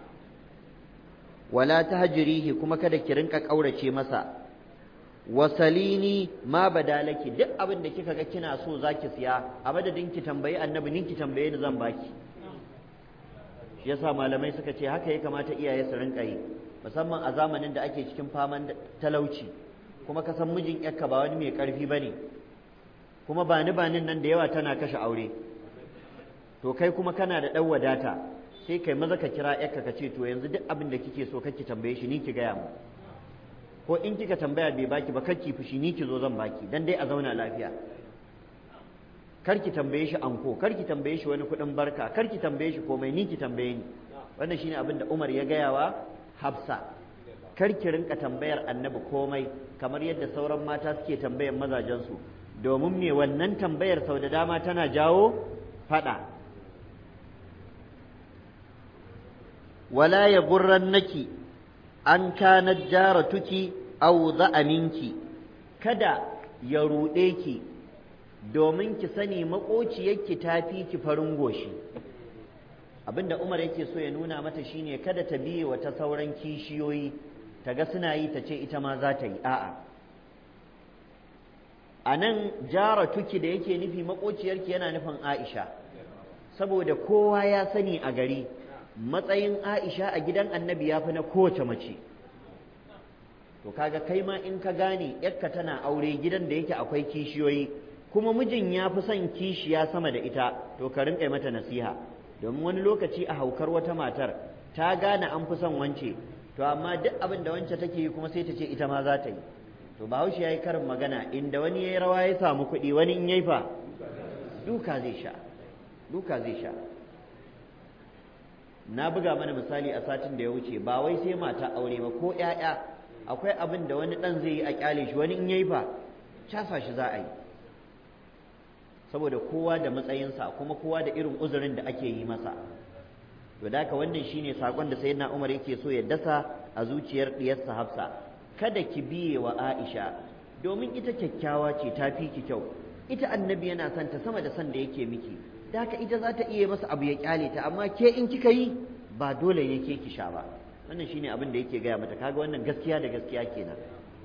wala tahjirihi kuma kada ki rinka kaurace masa wasalini ma badalaki duk abin da kika ga kina so zaki siya a madadin ki tambayi annabi nin ki tambaye ni zan baki shi yasa malamai suka ce haka ya kamata iyaye su rinka yi musamman a zamanin da ake cikin faman talauci kuma ka san mijin yakka ba wani mai karfi bane kuma bani banin nan da yawa tana kashe aure to kai kuma kana da dan wadata sai kai maza ka kira yakka ka ce to yanzu duk abin da kike so kake tambaye shi ni ki gaya mu ko in kika tambaya bai baki ba kar ki fushi ni ki zo zan baki dan dai a zauna lafiya kar ki tambaye shi anko kar ki tambaye shi wani kuɗin barka kar ki tambaye shi komai ni ki tambaye ni wannan shine abin da Umar ya gaya wa Hafsa kar ki rinka tambayar Annabi komai kamar yadda sauran mata suke tambayar mazajensu domin me wannan tambayar sau da dama tana jawo fada wala ya gurrannaki an kana jaratuki aw minki kada ya ruɗe ki domin ki sani maƙociyarki ta fi ki farin goshi abinda Umar yake so ya nuna mata shine kada ta biye wa ta sauran kishiyoyi ta ga suna yi ta ce ita ma za ta yi a'a a nan jaratuki da yake nufi maƙociyarki yana nufin Aisha saboda kowa ya sani a gari matsayin Aisha a gidan annabi ya fi na kowace mace to kaga kai ma in ka gane yakka tana aure gidan da yake akwai kishiyoyi kuma mijin ya fi son kishiya sama da ita to ka rinƙa mata nasiha domin wani lokaci a haukar wata matar ta gane an fi son wance to amma duk abin da wance take yi kuma sai ta ce ita ma za ta yi to bahaushe ya yi karin magana inda wani ya yi rawa ya samu kuɗi wani in yayi fa duka zai sha duka zai sha na buga mana misali a satin da ya wuce ba wai sai mata aure ba ko ƴaƴa akwai abin da wani ɗan zai yi a ƙyale shi wani in yayi fa casa shi za a yi saboda kowa da matsayinsa kuma kowa da irin uzurin da ake yi masa to da haka wannan shine sakon da sayyidina Umar yake so ya dasa a zuciyar diyarsa Hafsa kada ki biye wa Aisha domin ita kyakkyawa ce ta fi ki kyau ita annabi yana son ta sama da son da yake miki da haka ita za ta iya masa abu ya kyale ta amma ke in kika yi ba dole ne ke ki sha ba wannan shine abin da yake gaya mata kaga wannan gaskiya da gaskiya kenan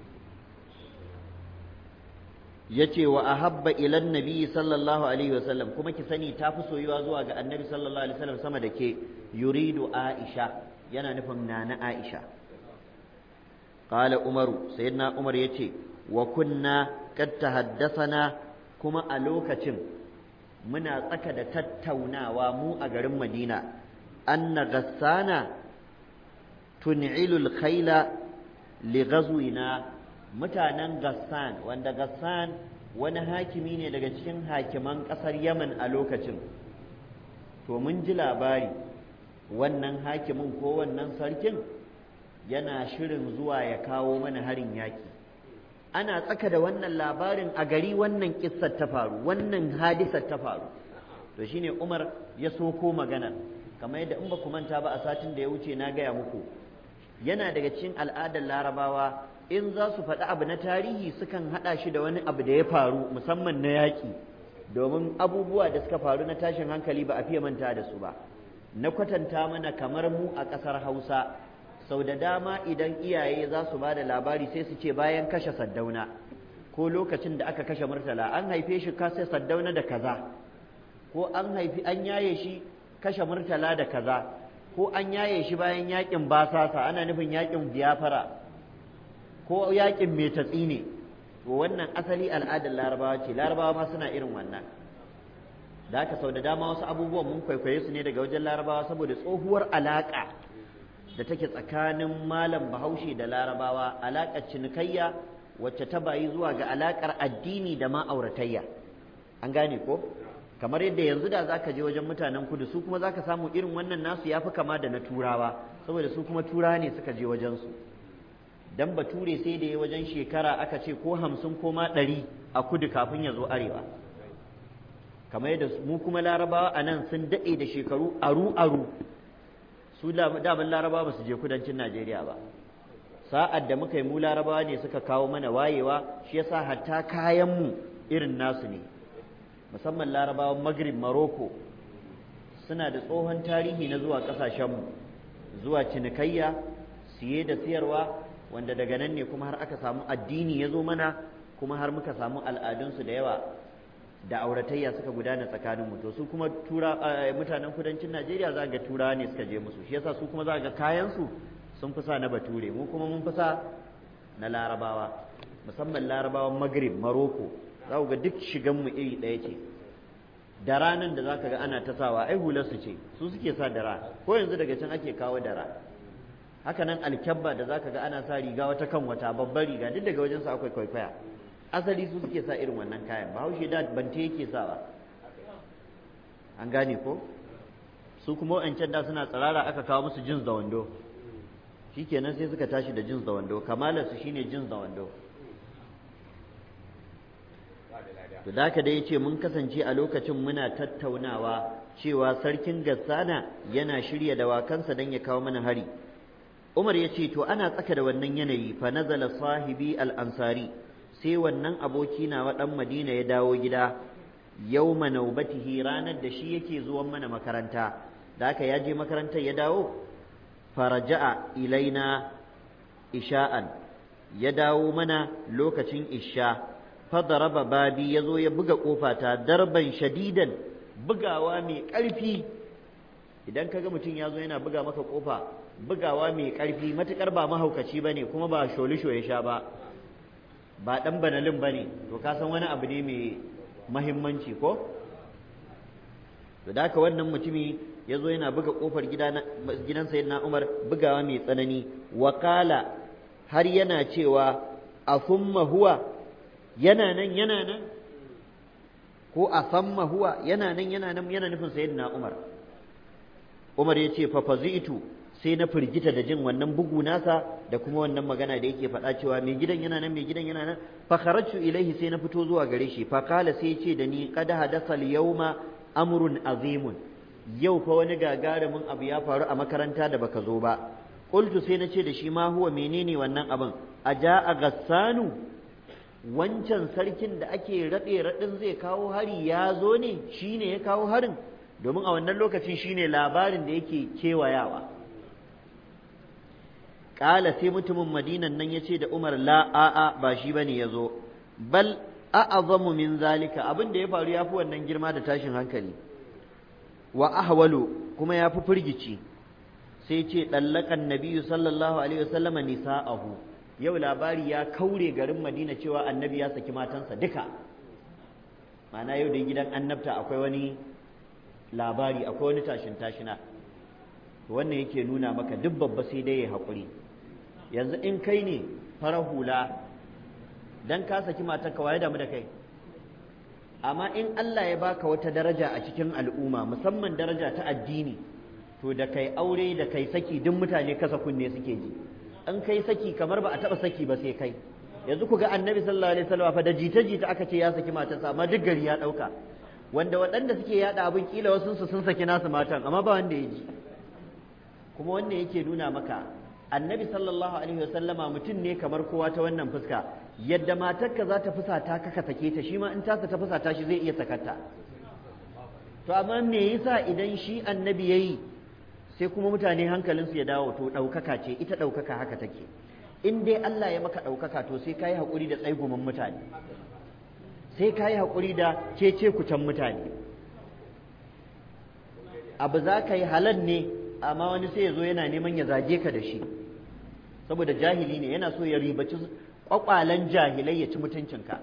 yace wa ahabba ila nabi sallallahu alaihi wasallam kuma ki sani ta fi soyuwa zuwa ga annabi sallallahu alaihi wasallam sama da ke yuridu aisha yana nufin nana aisha qala umaru sayyidina umar yace wa kunna kad tahaddathana kuma a lokacin muna tsaka da tattaunawa mu a garin madina anna gassana tun'ilul khayla li ghazwina mutanen gassan wanda gassan wani hakimi ne daga cikin hakiman ƙasar yaman a lokacin to mun ji labari wannan hakimin ko wannan sarkin yana shirin zuwa ya kawo mana harin yaki ana tsaka da wannan labarin a gari wannan kissar ta faru wannan hadisar ta faru to shine umar ya soko maganar kamar yadda in ba ku manta ba a satin da ya wuce na gaya muku yana daga cikin al'adar larabawa in za su faɗi abu na tarihi sukan haɗa shi da wani abu da ya faru musamman na yaƙi domin abubuwa da suka faru na tashin hankali ba a fiye manta da su ba na kwatanta mana kamar mu a ƙasar hausa sau da dama idan iyaye za su ba da labari sai su ce bayan kashe saddauna ko lokacin da aka kashe murtala an haife shi kashe saddauna da kaza ko an haifi an yaye shi kashe murtala da kaza ko an yaye shi bayan yakin basasa ana nufin yakin biyafara ko yakin mai tatsi ne to wannan asali al'adar larabawa ce larabawa ma suna irin wannan da haka sau da dama wasu abubuwan mun kwaikwaye su ne daga wajen larabawa saboda tsohuwar alaƙa da take tsakanin malam bahaushe da larabawa alaƙar cinikayya wacce ta bayi zuwa ga alaƙar addini da ma'auratayya an gane ko kamar yadda yanzu da zaka je wajen mutanen kudu su kuma zaka samu irin wannan nasu ya fi kama da na turawa saboda su kuma turawa ne suka je wajen su dan bature sai da ya wajen shekara aka ce ko hamsin ko ma ɗari a kudu kafin ya zo arewa kamar yadda mu kuma larabawa a nan sun daɗe da shekaru aru aru su daman larabawa ba su je kudancin najeriya ba sa'ad da muka yi mu larabawa ne suka kawo mana wayewa shi yasa hatta kayanmu irin nasu ne musamman larabawan magrib maroko suna da tsohon tarihi na zuwa ƙasashenmu zuwa cinikayya siye da siyarwa wanda daga nan ne kuma har aka samu addini ya zo mana kuma har muka samu al'adunsu da yawa da auratayya suka gudana tsakaninmu to su kuma tura mutanen kudancin najeriya za ga turawa ne suka je musu shi yasa su kuma za ga kayansu sun fi sa na bature mu kuma mun fi sa na larabawa musamman larabawan magrib maroko za ku ga duk shiganmu iri ɗaya ce da ranar da za ka ga ana ta sawa ai hularsu ce su suke sa dara ko yanzu daga can ake kawo dara haka nan alkyabba da za ka ga ana sa riga wata kan wata babbar riga duk daga wajensu akwai kwaikwaya asali su suke sa irin wannan kayan bahaushe da bante yake sawa an gane ko su kuma wa'ancan da suna tsirara aka kawo musu jins da wando shikenan sai suka tashi da jins da wando kamalarsu shine jins da wando to da haka dai yace mun kasance a lokacin muna tattaunawa cewa sarkin Gassana yana shirya dawakansa dan ya kawo mana hari Umar ya ce to ana tsaka da wannan yanayi fa nazala sahibi al-ansari sai wannan aboki nawa dan Madina ya dawo gida yawma naubatihi ranar da shi yake zuwan mana makaranta da haka ya je makarantar ya dawo faraja'a ilaina isha'an ya dawo mana lokacin isha fadaraba babi ya zo ya buga ƙofata darban shadidan bugawa mai ƙarfi idan kaga mutum ya zo yana buga maka ƙofa bugawa mai ƙarfi matuƙar ba mahaukaci ba ne kuma ba sholisho ya sha ba ba ɗan banalin ba ne to ka san wani abu ne mai mahimmanci ko to da haka wannan mutumi ya zo yana buga ƙofar gidan sayyidina umar bugawa mai tsanani wakala har yana cewa a summa huwa yana nan yana nan ko a samma huwa yana nan yana nan yana nufin sayyidina Umar Umar ya ce fa fazitu sai na firgita da jin wannan bugu nasa da kuma wannan magana da yake faɗa cewa mai gidan yana nan mai gidan yana nan fa kharajtu ilaihi sai na fito zuwa gare shi fa kala sai ce da ni qad hadatha al-yawma amrun azimun yau fa wani gagarumin abu ya faru a makaranta da baka zo ba qultu sai na ce da shi ma huwa menene wannan abin aja a gassanu wancan sarkin da ake raɗe raɗin zai kawo hari ya zo ne shi ne ya kawo harin domin a wannan lokacin shi ne labarin da yake kewayawa ƙala sai mutumin madinan nan ya ce da umar la a'a ba shi bane ya zo bal a'azamu min zalika abin da ya faru ya fi wannan girma da tashin hankali wa ahwalu kuma ya fi firgici sai ce ɗallakan nabiyu sallallahu alaihi wasallama nisa'ahu yau labari ya kaure garin madina cewa annabi ya saki matansa duka ma'ana yau da gidan annabta akwai wani labari akwai wani tashin tashina wannan yake nuna maka duk babba sai dai ya haƙuri yanzu in kai ne farar hula dan ka saki matarka waye damu da kai amma in Allah ya baka wata daraja a cikin al'umma musamman daraja ta addini to da kai aure da kai saki duk mutane kasa kunne suke ji in kai saki kamar ba a taba saki ba sai kai yanzu ku ga annabi sallallahu alaihi wasallam fa da jita jita aka ce ya saki matarsa amma duk gari ya dauka wanda waɗanda suke yada abin kila wasu su sun saki nasu matan amma ba wanda ya ji kuma wannan yake nuna maka annabi sallallahu alaihi wasallama mutum ne kamar kowa ta wannan fuska yadda matarka za ta fusata ka ka sake ta shi ma in tasa ta fusata shi zai iya sakata to amma me yasa idan shi annabi yayi sai kuma mutane hankalinsu ya dawo to ɗaukaka ce ita ɗaukaka haka take in dai Allah ya maka ɗaukaka to sai kayi haƙuri da tsaigumin mutane sai kayi haƙuri da cece kucan mutane abu za ka yi halal ne amma wani sai ya zo yana neman ya zage ka da shi saboda jahili ne yana so ya ribaci kwakwalen jahilai ya ci mutuncinka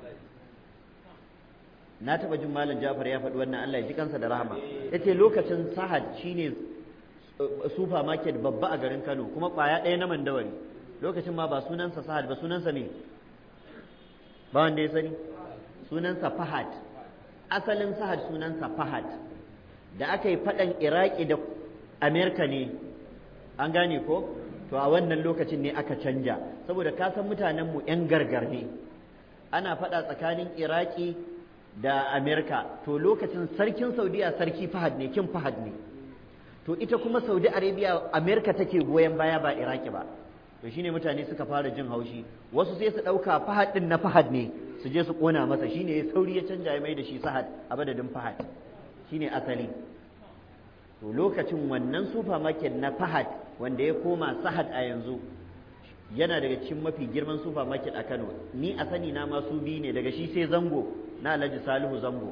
na taɓa jin malam jafar ya faɗi wannan Allah ya ji kansa da rahama ya ce lokacin sahad shine supermarket babba a garin kano kuma ƙwaya ɗaya na mandawari lokacin ma ba sunansa sahad ba sunansa ne ba wanda ya sani sunansa fahad asalin sahad sunansa fahad da aka yi faɗan iraki da amerika ne an gane ko to a wannan lokacin ne aka canja saboda ka san mutanenmu 'yan gargar ne ana faɗa tsakanin iraki da amerika to lokacin sarkin saudiya sarki fahad ne kin fahad ne to ita kuma saudi arabia amerika take goyon baya ba iraki ba to shine mutane suka fara jin haushi wasu sai su ɗauka fahad ɗin na fahad ne su je su ƙona masa shine ya sauri ya canja ya mai da shi sahad a madadin fahad shine asali to lokacin wannan supermarket na fahad wanda ya koma sahad a yanzu yana daga cikin mafi girman supermarket a kano ni a sani na masu biyu ne daga shi sai zango na alhaji salihu zango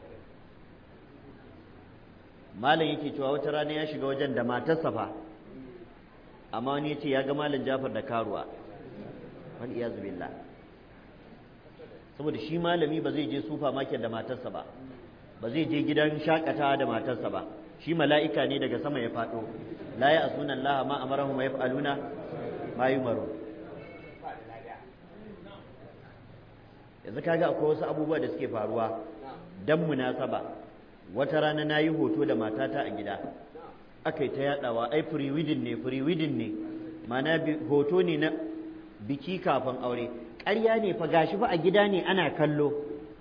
malam yake cewa wata rana ya shiga wajen da matarsa fa amma wani ya ce ya ga malam jafar da karuwa wani iya billah saboda shi malami ba zai je supermarket da matarsa ba ba zai je gidan shakatawa da matarsa ba shi mala'ika ne daga sama ya faɗo la ya asuna Allah ma amarahum wa yaf'aluna ma yumaru yanzu kaga akwai wasu abubuwa da suke faruwa dan munasaba wata rana nayi hoto da matata a gida aka yi ta yadawa ai free wedding ne free wedding ne mana hoto ne na biki kafin aure ƙarya ne fa gashi fa a gida ne ana kallo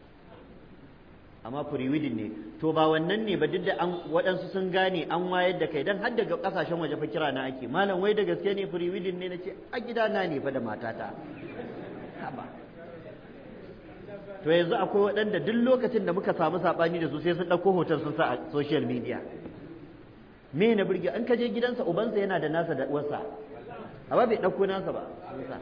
amma firiwidin ne to ba wannan ne ba duk da an waɗansu sun gane an wayar da kai dan har daga ƙasashen waje fa kira na ake malam wai da gaske ne firiwidin ne nace a gida na ne fa da matata haba to yanzu akwai waɗanda duk lokacin da muka samu saɓani da su sai sun ɗauko hoton sun sa a social media me na burge an kaje gidansa ubansa yana da nasa da uwarsa amma bai ɗauko nasa ba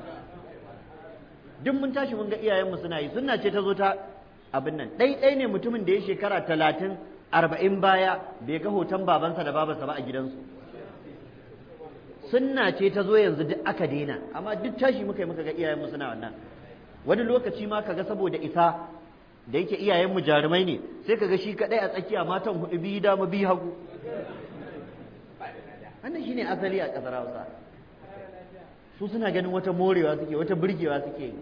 duk mun tashi mun ga iyayenmu suna yi sunna ce ta zo ta abin nan ɗai ne mutumin da ya shekara talatin arba'in baya bai ga hoton babansa da babarsa ba a gidansu sunna ce ta zo yanzu duk aka daina amma duk tashi muka yi muka ga iyayenmu suna wannan wani lokaci ma kaga saboda isa da yake iyayenmu jarumai ne sai kaga shi kaɗai a tsakiya matan hudu biyu dama biyu hagu wannan shine asali a ƙasar hausa su suna ganin wata morewa suke wata burgewa suke yi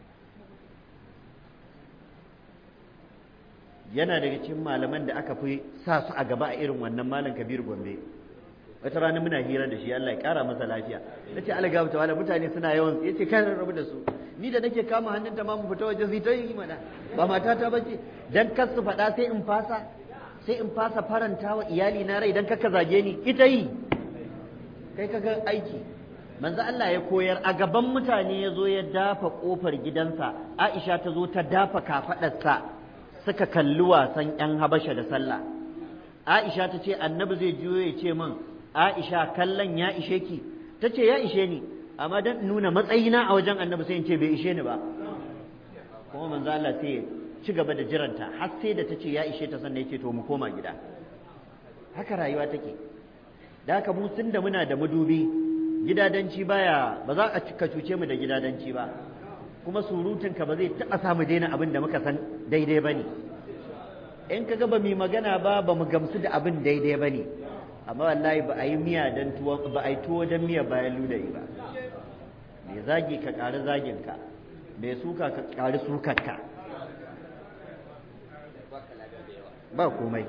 yana daga cikin malaman da aka fi sa su a gaba a irin wannan malam kabir gombe wata rana muna hira da shi Allah ya kara masa lafiya na ce Allah gabata wala mutane suna yawan ya ce kan rabu da su ni da nake kama hannunta ma mu fita waje ta yi mana ba matata ba ce dan kar su faɗa sai in fasa sai in fasa faranta wa iyali na rai dan kaka zage ni ita yi kai kaga aiki manzo Allah ya koyar a gaban mutane ya zo ya dafa kofar gidansa Aisha ta zo ta dafa kafaɗarsa suka kalli wasan 'yan habasha da sallah Aisha ta ce annabi zai juyo ya ce min Aisha kallon ya ishe ki ta ce ya ishe ni amma dan nuna matsayina a wajen annabi sai in ce bai ishe ni ba kuma manzo Allah sai ya ci gaba da jiranta har sai da ta ce ya ishe ta sannan ya ce to mu koma gida haka rayuwa take da haka mu tun da muna da madubi gidadanci baya ba za a ka cuce mu da gidadanci ba kuma surutunka ba zai taɓa samu daina abin da muka san daidai ba ne in ka ga ba mu magana ba ba mu gamsu da abin daidai ba ne amma wallahi ba a yi miya don tuwo ba a yi tuwo don miya bayan ludayi ba mai zagi ka ƙari zaginka mai suka ka ƙari sukarka ba komai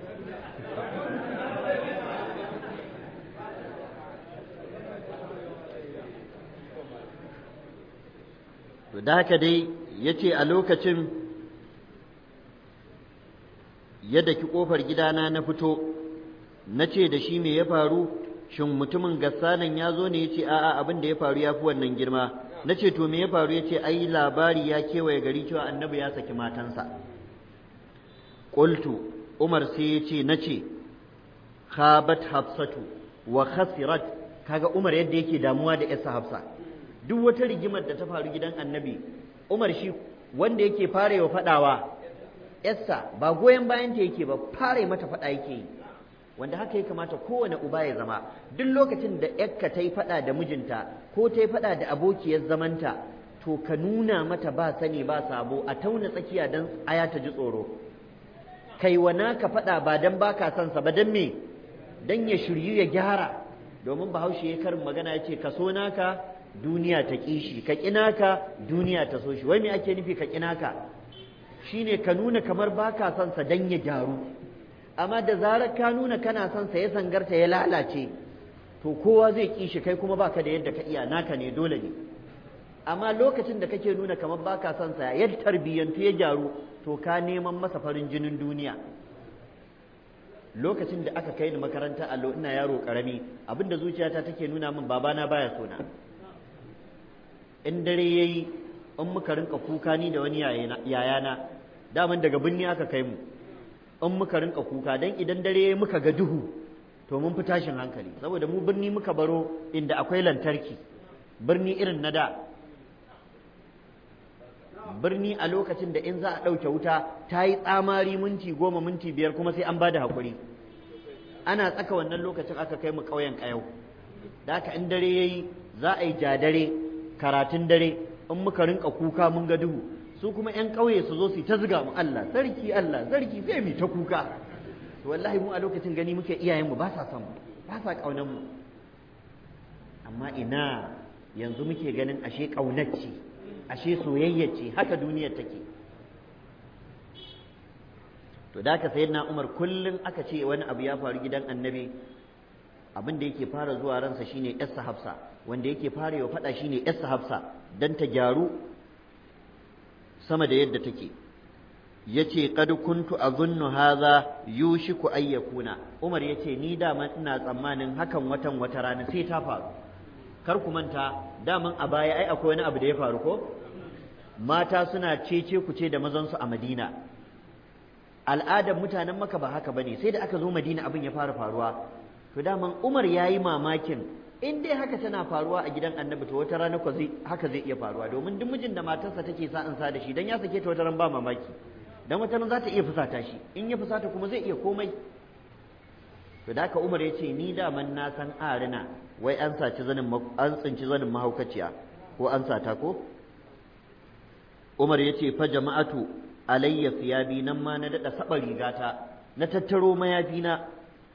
to da haka dai ya ce a lokacin yadda ki ƙofar gidana na fito na ce da shi me ya faru shin mutumin gassanan ya zo ne ya ce a'a abin da ya faru ya fi wannan girma na ce to me ya faru ya ce ai labari ya kewaye gari cewa annabi ya saki matansa qultu umar sai ya ce na ce khabat hafsatu wa khasirat kaga umar yadda yake damuwa da yasa hafsa duk wata rigimar da ta faru gidan annabi umar shi wanda yake fara wa fadawa yassa ba goyon bayan ta yake ba fara mata fada yake yi wanda haka ya kamata kowane uba ya zama duk lokacin da yakka ta yi fada da mijinta ko ta yi fada da abokiyar zamanta to ka nuna mata ba sani ba sabo a tauna tsakiya don aya ta ji tsoro kai wa naka fada ba dan baka son sa ba dan me dan ya shiryu ya gyara domin bahaushe ya karin magana ya ce ka so naka duniya ta ƙi shi ka ƙi naka duniya ta so shi wai me ake nufi ka ƙi naka shine ka nuna kamar baka son sa dan ya gyaru amma da zarar ka nuna kana son sa ya sangarta ya lalace to kowa zai ƙi shi kai kuma baka da yadda ka iya naka ne dole ne amma lokacin da kake nuna kamar baka son sa ya tarbiyyantu ya gyaru to ka neman masa farin jinin duniya lokacin da aka kai ni makaranta allo ina yaro karami abinda zuciyata take nuna min babana baya sona in dare yayi in muka rinka kuka ni da wani yayana daman daga binni aka kai mu in muka rinka kuka dan idan dare yayi muka ga duhu to mun fi tashin hankali saboda mu birni muka baro inda akwai lantarki birni irin na da birni a lokacin da in za a ɗauke wuta ta yi tsamari minti goma minti biyar kuma sai an ba da haƙuri ana tsaka wannan lokacin aka kai mu ƙauyen ƙayau da haka in dare ya yi za a yi jadare karatun dare in muka rinka kuka mun ga duhu su kuma 'yan ƙauye su zo su ta ziga mu Allah sarki Allah sarki sai mu ta kuka to wallahi mu a lokacin gani muke iyayenmu ba sa son mu ba sa ƙaunar mu amma ina yanzu muke ganin ashe ƙaunar ce ashe soyayya ce haka duniyar take to da ka sayyidina Umar kullum aka ce wani abu ya faru gidan annabi abin da yake fara zuwa ransa shine Yassa Hafsa wanda yake fara yau faɗa shine Yassa Hafsa dan ta gyaru sama da yadda take yace qad kuntu azunnu hadha yushiku ay yakuna Umar yace ni dama ina tsammanin hakan watan wata rana sai ta faru kar ku manta daman a baya ai akwai wani abu da ya faru ko mata suna cece ku ce da mazansu a Madina al'adar mutanen maka ba haka bane sai da aka zo Madina abin ya fara faruwa to daman Umar yayi mamakin in dai haka tana faruwa a gidan Annabi to wata rana ko zai haka zai iya faruwa domin duk mijin da matarsa take sa in sa da shi dan ya sake ta wata ran ba mamaki dan wata ran za ta iya fusata shi in ya fusata kuma zai iya komai to da haka Umar ya ce ni daman na san arina wai an saci zanin an tsinci zanin mahaukaciya ko an sata ko Umar ya ce fa jama'atu alayya siyabi nan ma na dada saba rigata na tattaro mayafina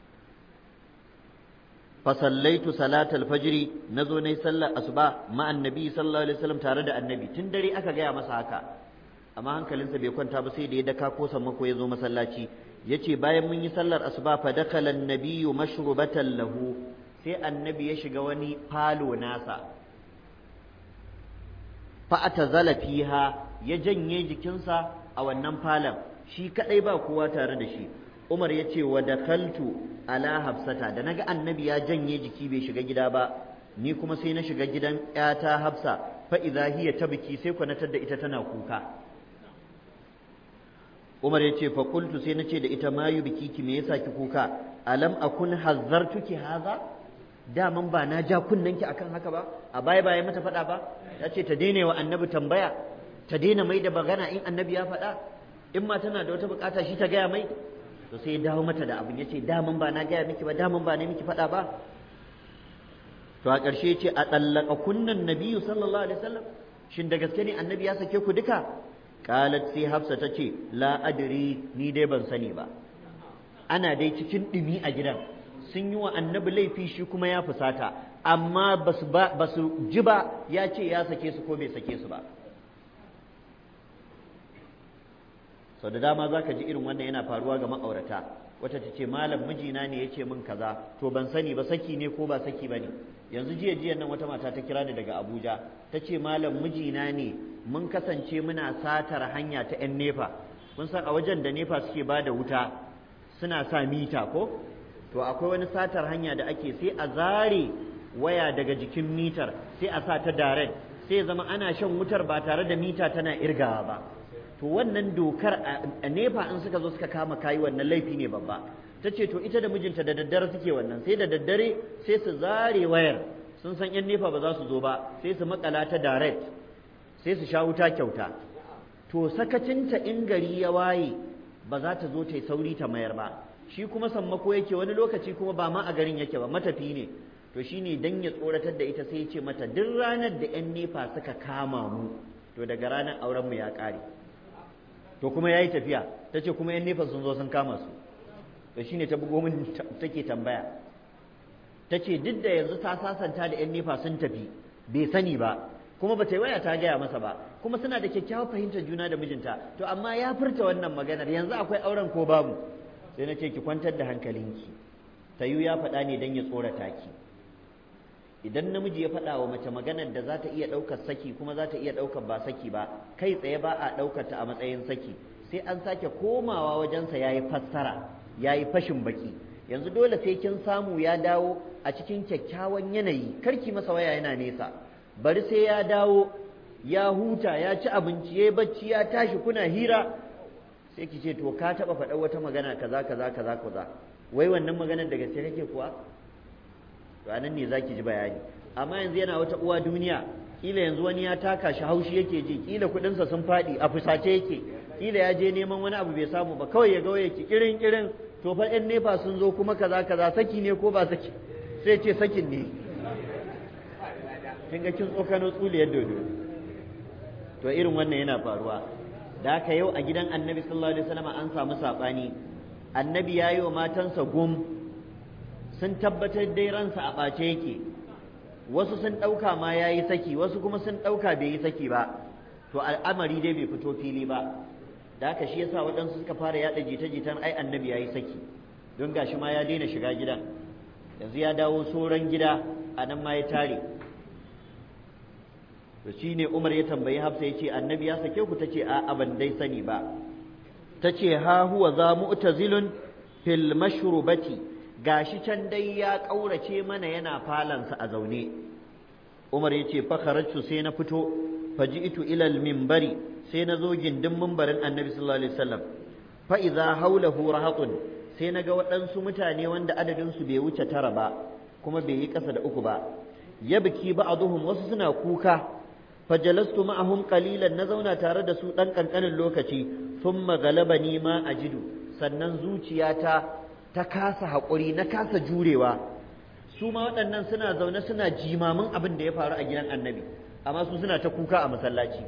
fa sallaitu salatal fajri nazo nayi sallar asuba ma annabi sallallahu alaihi wasallam tare da annabi tun dare aka gaya masa haka amma hankalinsa bai kwanta ba sai da ya daka ko sammako ya zo masallaci yace bayan mun yi sallar asuba fa dakala annabiyyu mashrubatan lahu sai annabi ya shiga wani falo nasa fa atazala fiha ya janye jikinsa a wannan falon shi kadai ba kowa tare da shi Umar ya ce wa dakaltu ala hafsata da naga annabi ya janye jiki bai shiga gida ba ni kuma sai na shiga gidan ƴata Hafsa fa idza hiya tabki sai kwanatar da ita tana kuka Umar ya ce fa qultu sai nace da ita mayu bikiki me yasa ki kuka alam akun hazzartuki haza daman ba na ja kunnanki akan haka ba a baya baya mata faɗa ba ya ce ta daina wa annabi tambaya ta daina mai da bagana in annabi ya faɗa in ma tana da wata bukata shi ta gaya mai to sai ya dawo mata da abin ya ce daman ba na gaya miki ba daman ba na miki faɗa ba to a ƙarshe ce a tsallaka kunnan nabiyu sallallahu alaihi wasallam shin da gaske ne annabi ya sake ku duka qalat sai hafsa ta ce la adri ni dai ban sani ba ana dai cikin ɗumi a gidan sun yi wa annabi laifi shi kuma ya fusata amma ba su ji ba ya ce ya sake su ko bai sake su ba sau da dama za ka ji irin wannan yana faruwa ga ma'aurata wata ta ce malam mijina ne ya ce min kaza to ban sani ba saki ne ko ba saki ba ne yanzu jiya jiya nan wata mata ta kira ni daga abuja ta ce malam mijina ne mun kasance muna satar hanya ta 'yan nefa kun san a wajen da nefa suke ba da wuta suna sa mita ko to akwai wani satar hanya da ake sai a zare waya daga jikin mitar sai a sa ta direct sai zama ana shan wutar ba tare da mita tana irgawa ba to wannan dokar a nefa in suka zo suka kama kayi wannan laifi ne babba ta ce to ita da mijinta da daddare suke wannan sai da daddare sai su zare wayar sun san yan nefa ba za su zo ba sai su makala ta direct sai su sha wuta kyauta to sakacinta in gari ya waye ba za ta zo ta yi sauri ta mayar ba shi kuma sammako yake wani lokaci kuma ba ma a garin yake ba matafi ne to shine dan ya tsoratar da ita sai ya ce mata duk ranar da yan nefa suka kama mu to daga ranar auren mu ya ƙare to kuma yayi tafiya ta ce kuma yan nefa sun zo sun kama su to shine ta bugo min take tambaya ta ce duk da yanzu ta sasanta da yan nefa sun tafi bai sani ba kuma ba ta yi waya ta gaya masa ba kuma suna da kyakkyawar fahimtar juna da mijinta to amma ya furta wannan maganar yanzu akwai auren ko babu sai na ce ki kwantar da hankalinki tayu ya faɗa ne don ya tsorata ki idan namiji ya faɗa wa mace maganar da za ta iya ɗaukar saki kuma za ta iya ɗaukar ba saki ba kai tsaye ba a ɗaukar ta a matsayin saki sai an sake komawa wajensa ya yi fassara ya yi fashin baki yanzu dole sai kin samu ya dawo a cikin kyakkyawan yanayi karki masa waya yana nesa bari sai ya dawo ya huta ya ci abinci ya bacci ya tashi kuna hira sai ki ce to ka taɓa faɗa wata magana kaza kaza kaza kaza wai wannan maganar da gaske kake kuwa to anan ne zaki ji bayani amma yanzu yana wata uwa duniya kila yanzu wani ya taka shi haushi yake ji kila kuɗinsa sun faɗi a fusace yake kila ya je neman wani abu bai samu ba kawai ya ga waya ki kirin kirin to fa ɗan nefa sun zo kuma kaza kaza saki ne ko ba saki sai ce sakin ne kin ga kin tsokano tsuliyar dodo to irin wannan yana faruwa da haka yau a gidan annabi sallallahu alaihi wasallam an samu saɓani annabi ya yi wa matansa gum sun tabbatar dai ransa a ɓace yake wasu sun ɗauka ma ya yi saki wasu kuma sun ɗauka bai yi saki ba to al'amari dai bai fito fili ba da haka shi yasa waɗansu suka fara yaɗa jita-jitan ai annabi ya yi saki don gashi ma ya daina shiga gidan yanzu ya dawo soran gida a nan ma ya tare to shine Umar ya tambayi Hafsa ya ce annabi ya sake ku tace a ban dai sani ba tace ha huwa za mu'tazilun fil mashrubati gashi can dai ya kaurace mana yana falansa a zaune Umar ya ce fa kharajtu sai na fito faji'tu ila al minbari sai na zo gindin mimbarin annabi sallallahu alaihi wasallam fa idza hawlahu rahatun sai na ga waɗansu mutane wanda adadin su bai wuce tara ba kuma bai yi ƙasa da uku ba yabki ba'dhum wasu suna kuka fajalastu ma'ahum qalilan na zauna tare da su dan kankanin lokaci thumma galabani ma ajidu sannan zuciyata ta kasa haƙuri na kasa jurewa su ma waɗannan suna zaune suna jimamin abin da ya faru a gidan annabi amma su suna ta kuka a masallaci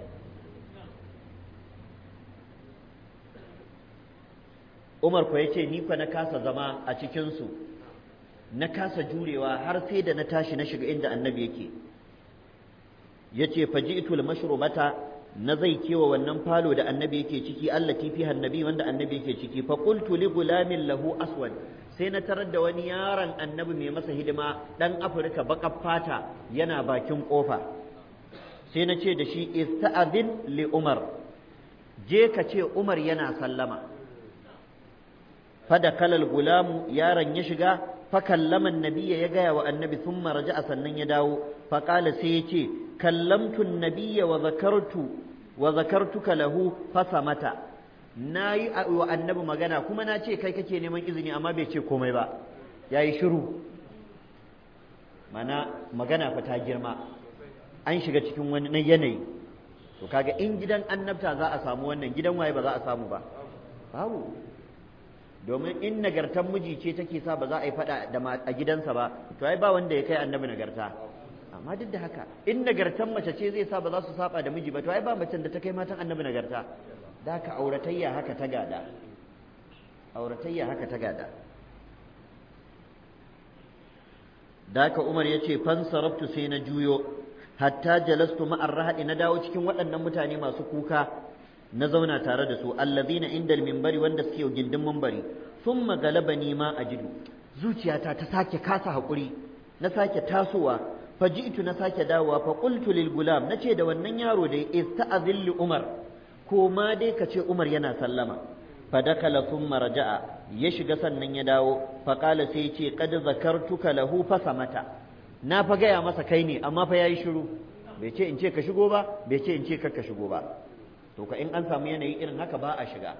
Umar ko yace ni fa na kasa zama a cikin su na kasa jurewa har sai da na tashi na shiga inda annabi yake yace faji'tu al-mashrubata na zai kewa wannan falo da annabi yake ciki allati fiha annabi wanda annabi yake ciki fa qultu li gulamin lahu aswad sai na tarar da wani yaron annabi mai masa hidima dan afirka bakar fata yana bakin kofa sai na ce da shi ista'adhin li umar je ka ce umar yana sallama fada kalal gulamu yaron ya shiga fa kallama annabiyya ya gaya wa annabi thumma raja'a sannan ya dawo fa qala sai ya ce kallamtu annabiyya wa zakartu wa zakartuka lahu fa samata nayi wa annabi magana kuma na ce kai kake neman izini amma bai ce komai ba yayi shiru mana magana fa ta girma an shiga cikin wani yanayi to kaga in gidan annabta za a samu wannan gidan waye ba za a samu ba babu domin in nagartan miji ce take sa ba za a yi fada da a gidansa ba to ai ba wanda ya kai annabi nagarta amma duk da haka in nagartan mace ce zai sa ba za su saba da miji ba to ai ba macen da ta kai matan annabi nagarta da haka auratayya haka ta gada auratayya haka ta gada da haka Umar ya ce fansarabtu sai na juyo hatta jalastu ma'ar rahadi na dawo cikin waɗannan mutane masu kuka na zauna tare da su allazina indal minbari wanda suke gindin minbari thumma galabani ma ajidu zuciyata ta sake kasa hakuri na sake tasowa faji'tu na sake dawowa fa qultu lil gulam nace da wannan yaro da ista'zil umar ko ma dai kace umar yana sallama fadakala thumma raja'a ya shiga sannan ya dawo fa qala sai ce qad zakartuka lahu fa samata na fa gaya masa kai ne amma fa yayi shiru bai ce in ce ka shigo ba bai ce in ce kar ka shigo ba to ka in an samu yanayi irin haka ba a shiga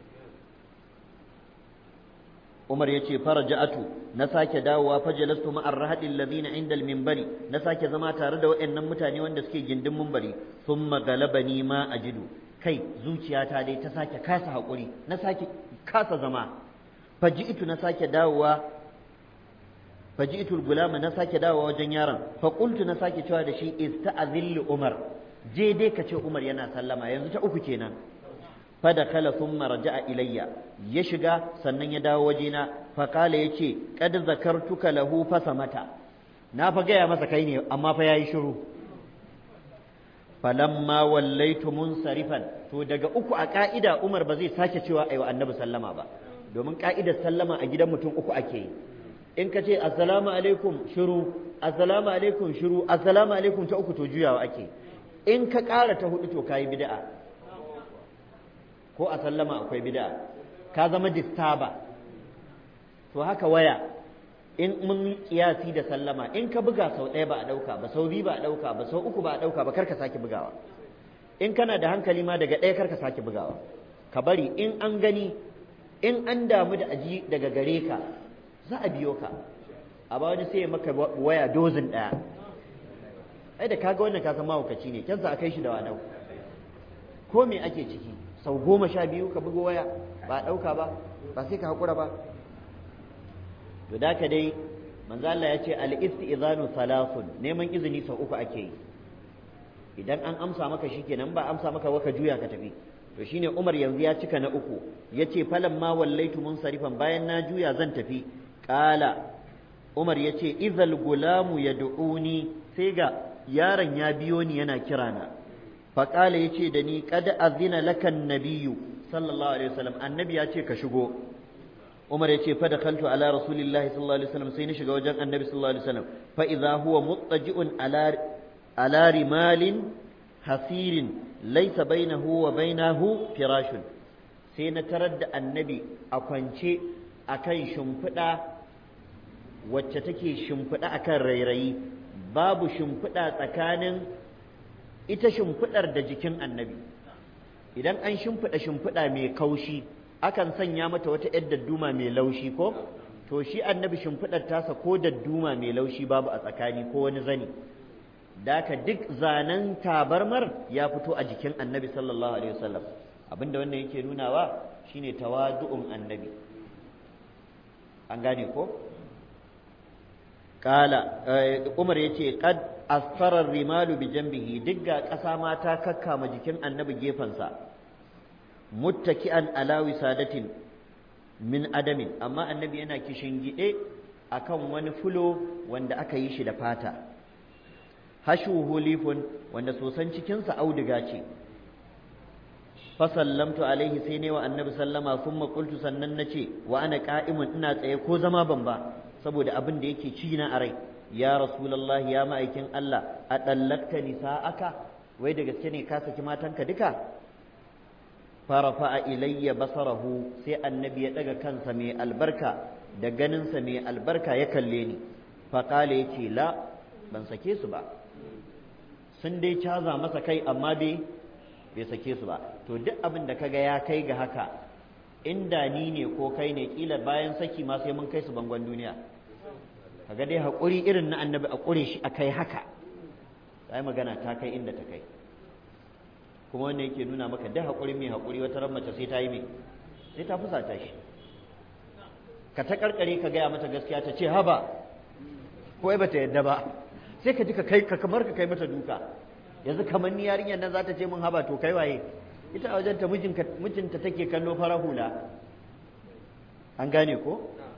Umar ya ce faraja'atu na sake dawowa fajalastu ma'ar rahadin ladina inda minbari na sake zama tare da waɗannan mutane wanda suke gindin minbari thumma galabani ma ajidu kai zuciyata dai ta sake kasa haƙuri na sake kasa zama faji'tu na sake dawowa faji'tu gulama na sake dawowa wajen yaron fa qultu na sake cewa da shi ista'zil umar je dai ka ce umar yana sallama yanzu ta uku kenan fada kala thumma raja'a ilayya ya shiga sannan ya dawo wajena fa kala yace qad zakartuka lahu fasamata na fa gaya masa kai ne amma fa yayi shiru falamma wallaitu munsarifan to daga uku a ka'ida Umar ba zai sake cewa ayi wa annabi sallama ba domin ka'idar sallama a gidan mutum uku ake yi in ka ce assalamu alaikum shiru assalamu alaikum shiru assalamu alaikum ta uku to juyawa ake in ka ƙara ta hudu to kayi bid'a ko a sallama akwai bid'a ka zama distaba to haka waya in mun kiyasi da sallama in ka buga sau ɗaya ba a ɗauka ba sau biyu ba a ɗauka ba sau uku ba a ɗauka ba kar ka sake bugawa in kana da hankali ma daga ɗaya kar ka sake bugawa ka bari in an gani in an damu da aji daga gare ka za a biyo ka a ba wani sai maka waya dozin ɗaya ai da kaga wannan ka san mahaukaci ne kyansa a kai shi da wadau ko me ake ciki sau goma sha biyu ka bugo waya ba a ɗauka ba ba sai ka haƙura ba to da ka dai manzo Allah ya ce al-istizanu thalathun neman izini sau uku ake yi idan an amsa maka shikenan ba amsa maka waka juya ka tafi to shine Umar yanzu ya cika na uku yace falan ma wallaitu munsarifan bayan na juya zan tafi qala Umar yace izal gulamu yad'uni sai ga yaron ya biyo ni yana kirana fa qala yace da ni qad azina lakan nabiyyu sallallahu alaihi wasallam annabi ya ce ka shigo Umar ya ce fada kaltu ala rasulillahi sallallahu alaihi wasallam sai ni shiga wajen annabi sallallahu alaihi wasallam fa idza huwa muttaji'un ala ala rimalin hasirin laysa bainahu wa bainahu firashun sai na tarar da annabi a kwance akan shimfiɗa wacce take shimfiɗa akan rairayi babu shimfiɗa tsakanin ita shimfiɗar da jikin annabi idan an shimfiɗa shimfiɗa mai kaushi akan sanya mata wata ‘yar dadduma mai laushi ko to shi annabi shimfiɗar tasa ko dadduma mai laushi babu a tsakani ko wani zani daka duk zanen tabarmar ya fito a jikin annabi sallallahu alaihi wasallam abinda wannan yake nunawa shine tawadu'un annabi an gane ko kala umar yace qad asfara rimalu bi jambihi duk ga ƙasa ma ta kakkama jikin annabi gefensa muttaki'an ala wisadatin min adamin amma annabi yana kishingide akan wani fulo wanda aka yi shi da fata hashuhu lifun wanda sosan cikinsa auduga ce fa sallamtu alaihi sai ne wa annabi sallama thumma qultu sannan nace wa ana qa'imun ina tsaye ko zama ban ba saboda abin da yake ci na a rai ya rasulullahi ya ma'aikin Allah a dallakta nisa'aka wai da gaske ne ka saki matanka duka farafa ilayya basarahu sai annabi ya daga kansa mai albarka da ganinsa mai albarka ya kalle ni faƙala ya ce la ban sake su ba sun dai caza masa kai amma bai bai sake su ba to duk abin da kaga ya kai ga haka inda ni ne ko kai ne kila bayan saki ma sai mun kai su bangon duniya kaga dai haƙuri irin na annabi a ƙure shi a kai haka sai magana ta kai inda ta kai kuma wannan yake nuna maka da haƙuri mai haƙuri wata ran mace sai ta yi mai sai ta fusata shi ka ta karkare ka gaya mata gaskiya ta ce haba ko ai bata yadda ba sai ka ji ka kai ka kamar ka kai mata duka yanzu kamar ni yarinyar nan za ta ce min haba to kai waye ita a wajenta mijinta take kallo fara hula an gane ko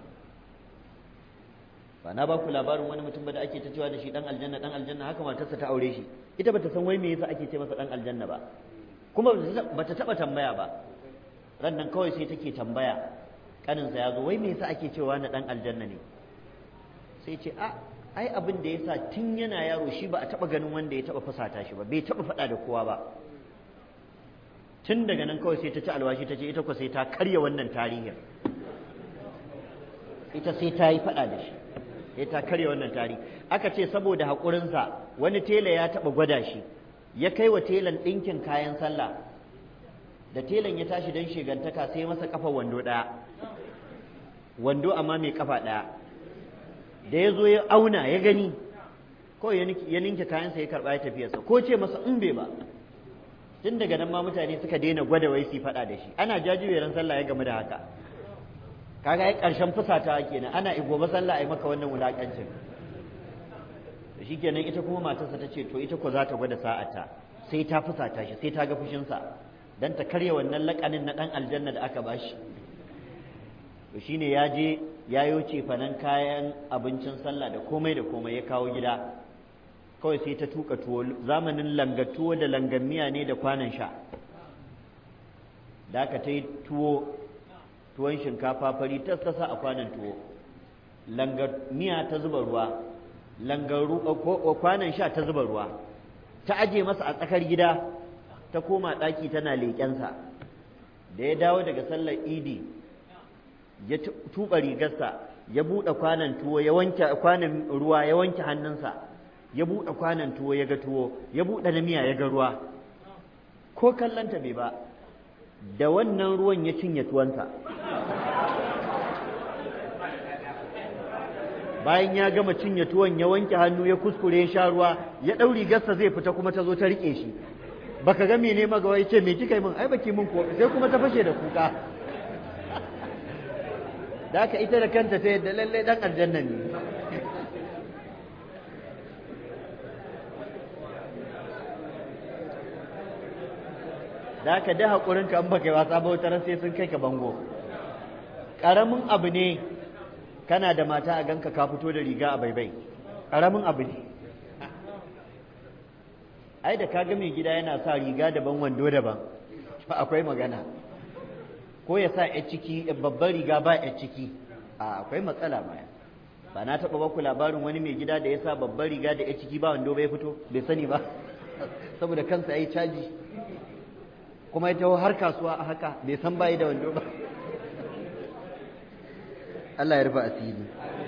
ba na ba ku labarin wani mutum ba da ake ta cewa da shi dan aljanna dan aljanna haka matarsa ta aure shi ita bata san wai me yasa ake ce masa dan aljanna ba kuma bata taba tambaya ba ran nan kawai sai take tambaya kaninsa ya zo wai me yasa ake cewa na dan aljanna ne sai ce a ai abin da yasa tun yana yaro shi ba a taba ganin wanda ya taba fusata shi ba bai taba faɗa da kowa ba tun daga nan kawai sai ta ci alwashi ta ce ita ko sai ta karya wannan tarihin ita sai ta yi faɗa da shi sai ta karya wannan tarihi aka ce saboda haƙurinsa wani tela ya taɓa gwada shi ya kai wa telan ɗinkin kayan sallah da telan ya tashi don shigantaka sai masa kafa wando ɗaya wando amma mai kafa ɗaya da ya zo ya auna ya gani kawai ya ninke kayansa ya karɓa ya tafiyarsa ko ce masa in bai ba tun daga nan ma mutane suka daina gwada wai su faɗa da shi ana jajiberin sallah ya gamu da haka kaga ai ƙarshen fusata kenan ana gobe sallah ai maka wannan wulaƙancin shi kenan ita kuma matarsa ta ce to ita ko za ta gwada sa'ata sai ta fusata shi sai ta ga fushinsa dan ta karya wannan laƙanin na ɗan aljanna da aka bashi to shine ya je ya yoce fanan kayan abincin sallah da komai da komai ya kawo gida kawai sai ta tuka tuwo zamanin langa tuwo da langan miya ne da kwanan sha da aka ta yi tuwo tuwon shinkafa fari ta sasa a kwanan tuwo langa miya ta zuba ruwa langan kwanan sha ta zuba ruwa ta aje masa a tsakar gida ta koma ɗaki tana leƙensa da ya dawo daga sallar idi ya tuɓa rigarsa ya buɗe kwanan tuwo ya wanke kwanan ruwa ya wanke hannunsa ya buɗe kwanan tuwo ya ga tuwo ya buɗe na miya ya ga ruwa ko kallanta bai ba da wannan ruwan ya cinye tuwansa bayan ya gama cinye tuwon ya wanke hannu ya kuskure ya sha ruwa ya ɗau rigarsa zai fita kuma ta zo ta riƙe shi baka ga mene magawa ya ce me kika yi min ai baki min ko sai kuma ta fashe da kuka da haka ita da kanta ta yadda lallai dan aljanna ne da haka da haƙurin ka in baka yi wasa ba wata sai sun kai ka bango ƙaramin abu ne kana da mata a ganka ka fito da riga a baibai ƙaramin abu ne ai da kaga mai gida yana sa riga daban wando daban akwai magana ko ya sa ya ciki babban riga ba ya ciki a akwai matsala ma ba na taɓa baku labarin wani mai gida da ya sa babban riga da ya ciki ba wando bai fito bai sani ba saboda kansa ya yi caji kuma ya taho har kasuwa a haka bai san bayi da wando ba Allah ya rufe asiri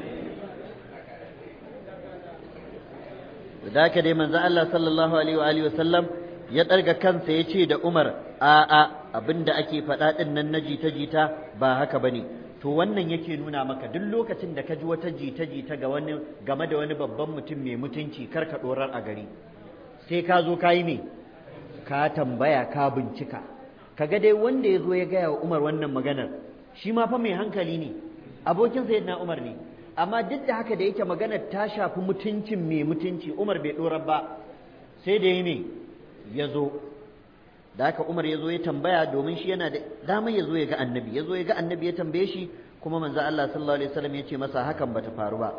da haka dai manzo Allah sallallahu alaihi wa alihi wa sallam ya ɗarga kansa ya ce da Umar a'a abin da ake faɗa ɗin nan na jita-jita ba haka ba ne to wannan yake nuna maka duk lokacin da ka ji wata jita-jita ga wani game da wani babban mutum mai mutunci kar ka ɗorar a gari sai ka zo ka yi me ka tambaya ka bincika kaga dai wanda ya zo ya gaya wa Umar wannan maganar shi ma fa mai hankali ne abokin sayyidina Umar ne amma duk da haka da yake maganar ta shafi mutuncin mai mutunci Umar bai ɗorar ba sai da yi me ya zo da haka Umar ya zo ya tambaya domin shi yana da damar ya zo ya ga annabi ya zo ya ga annabi ya tambaye shi kuma manzo Allah sallallahu alaihi wasallam ya ce masa hakan bata faru ba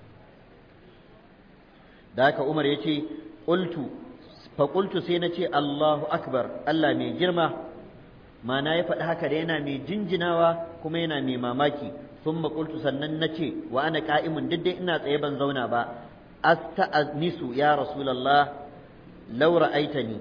da haka Umar ya ce qultu fa qultu sai na ce Allahu akbar Allah mai girma mana ya faɗi haka da yana mai jinjinawa kuma yana mai mamaki thumma qultu sannan na ce wa ana qa'imun duk dai ina tsaye ban zauna ba asta'nisu ya rasulullah law ra'aitani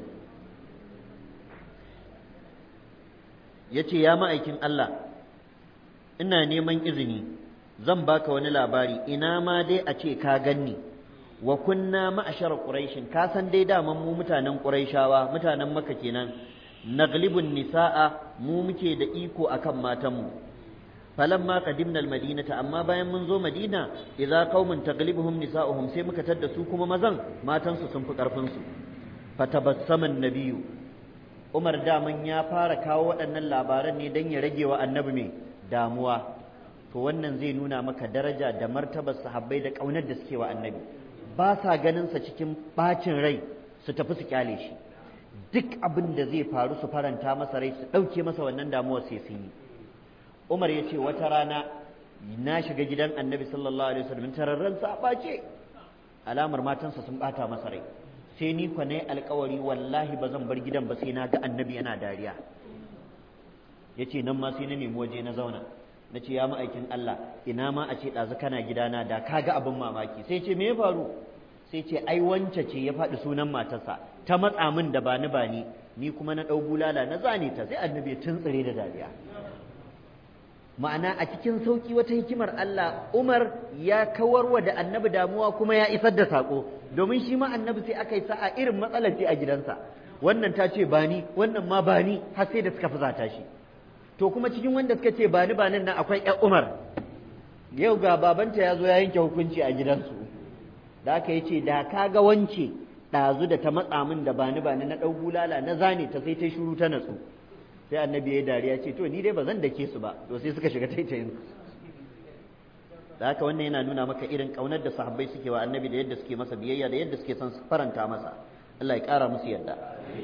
ya ce ya ma'aikin Allah ina neman izini zan baka wani labari ina ma dai a ce ka ganni wa kunna ma'ashar quraishin ka san dai daman mu mutanen quraishawa mutanen makka kenan naglibun nisaa mu muke da iko akan matanmu falamma qadimna almadinata amma bayan mun zo madina idza qaumun taglibuhum nisaa'uhum sai muka tadda su kuma mazan matansu sun fi karfin su fatabassama nabiyyu Umar daman ya fara kawo waɗannan labaran ne don ya rage wa annabi mai damuwa to wannan zai nuna maka daraja da martabar sahabbai da ƙaunar da suke wa annabi ba sa ganin sa cikin bacin rai su tafi su kyale shi duk abin da zai faru su faranta masa rai su ɗauke masa wannan damuwar sai sun yi Umar ya ce wata rana na shiga gidan annabi sallallahu alaihi wasallam tararren sa ɓace alamar matansa sun ɓata masa rai sai ni kwa na alkawari wallahi ba zan bar gidan ba sai na ga annabi yana dariya ya ce nan ma sai na nemi waje na zauna na ce ya ma'aikin Allah ina ma a ce ɗazu kana gidana da ka ga abin mamaki sai ce me ya faru sai ce ai wance ce ya faɗi sunan matarsa ta matsa min da bani bani ni kuma na ɗau bulala na zane ta sai annabi ya tuntsire da dariya ma'ana a cikin sauki wata hikimar Allah Umar ya kawarwa da annabi damuwa kuma ya isar da sako domin shi ma annabi sai aka yi sa'a irin matsalar ce a gidansa wannan ta ce bani wannan ma bani har sai da suka fusata shi to kuma cikin wanda suka ce bani banin nan akwai ƴan Umar yau ga babanta ya zo ya yanke hukunci a gidansu da aka yi ce da ka ga wance ɗazu da ta matsa min da bani bani na ɗau bulala na zane ta sai ta shuru ta natsu sai annabi ya yi dariya ce to ni dai ba zan dake su ba to sai suka shiga taitayin da haka wannan yana nuna maka irin kaunar da sahabbai suke wa annabi da yadda suke masa biyayya da yadda suke son faranta masa Allah ya kara musu yadda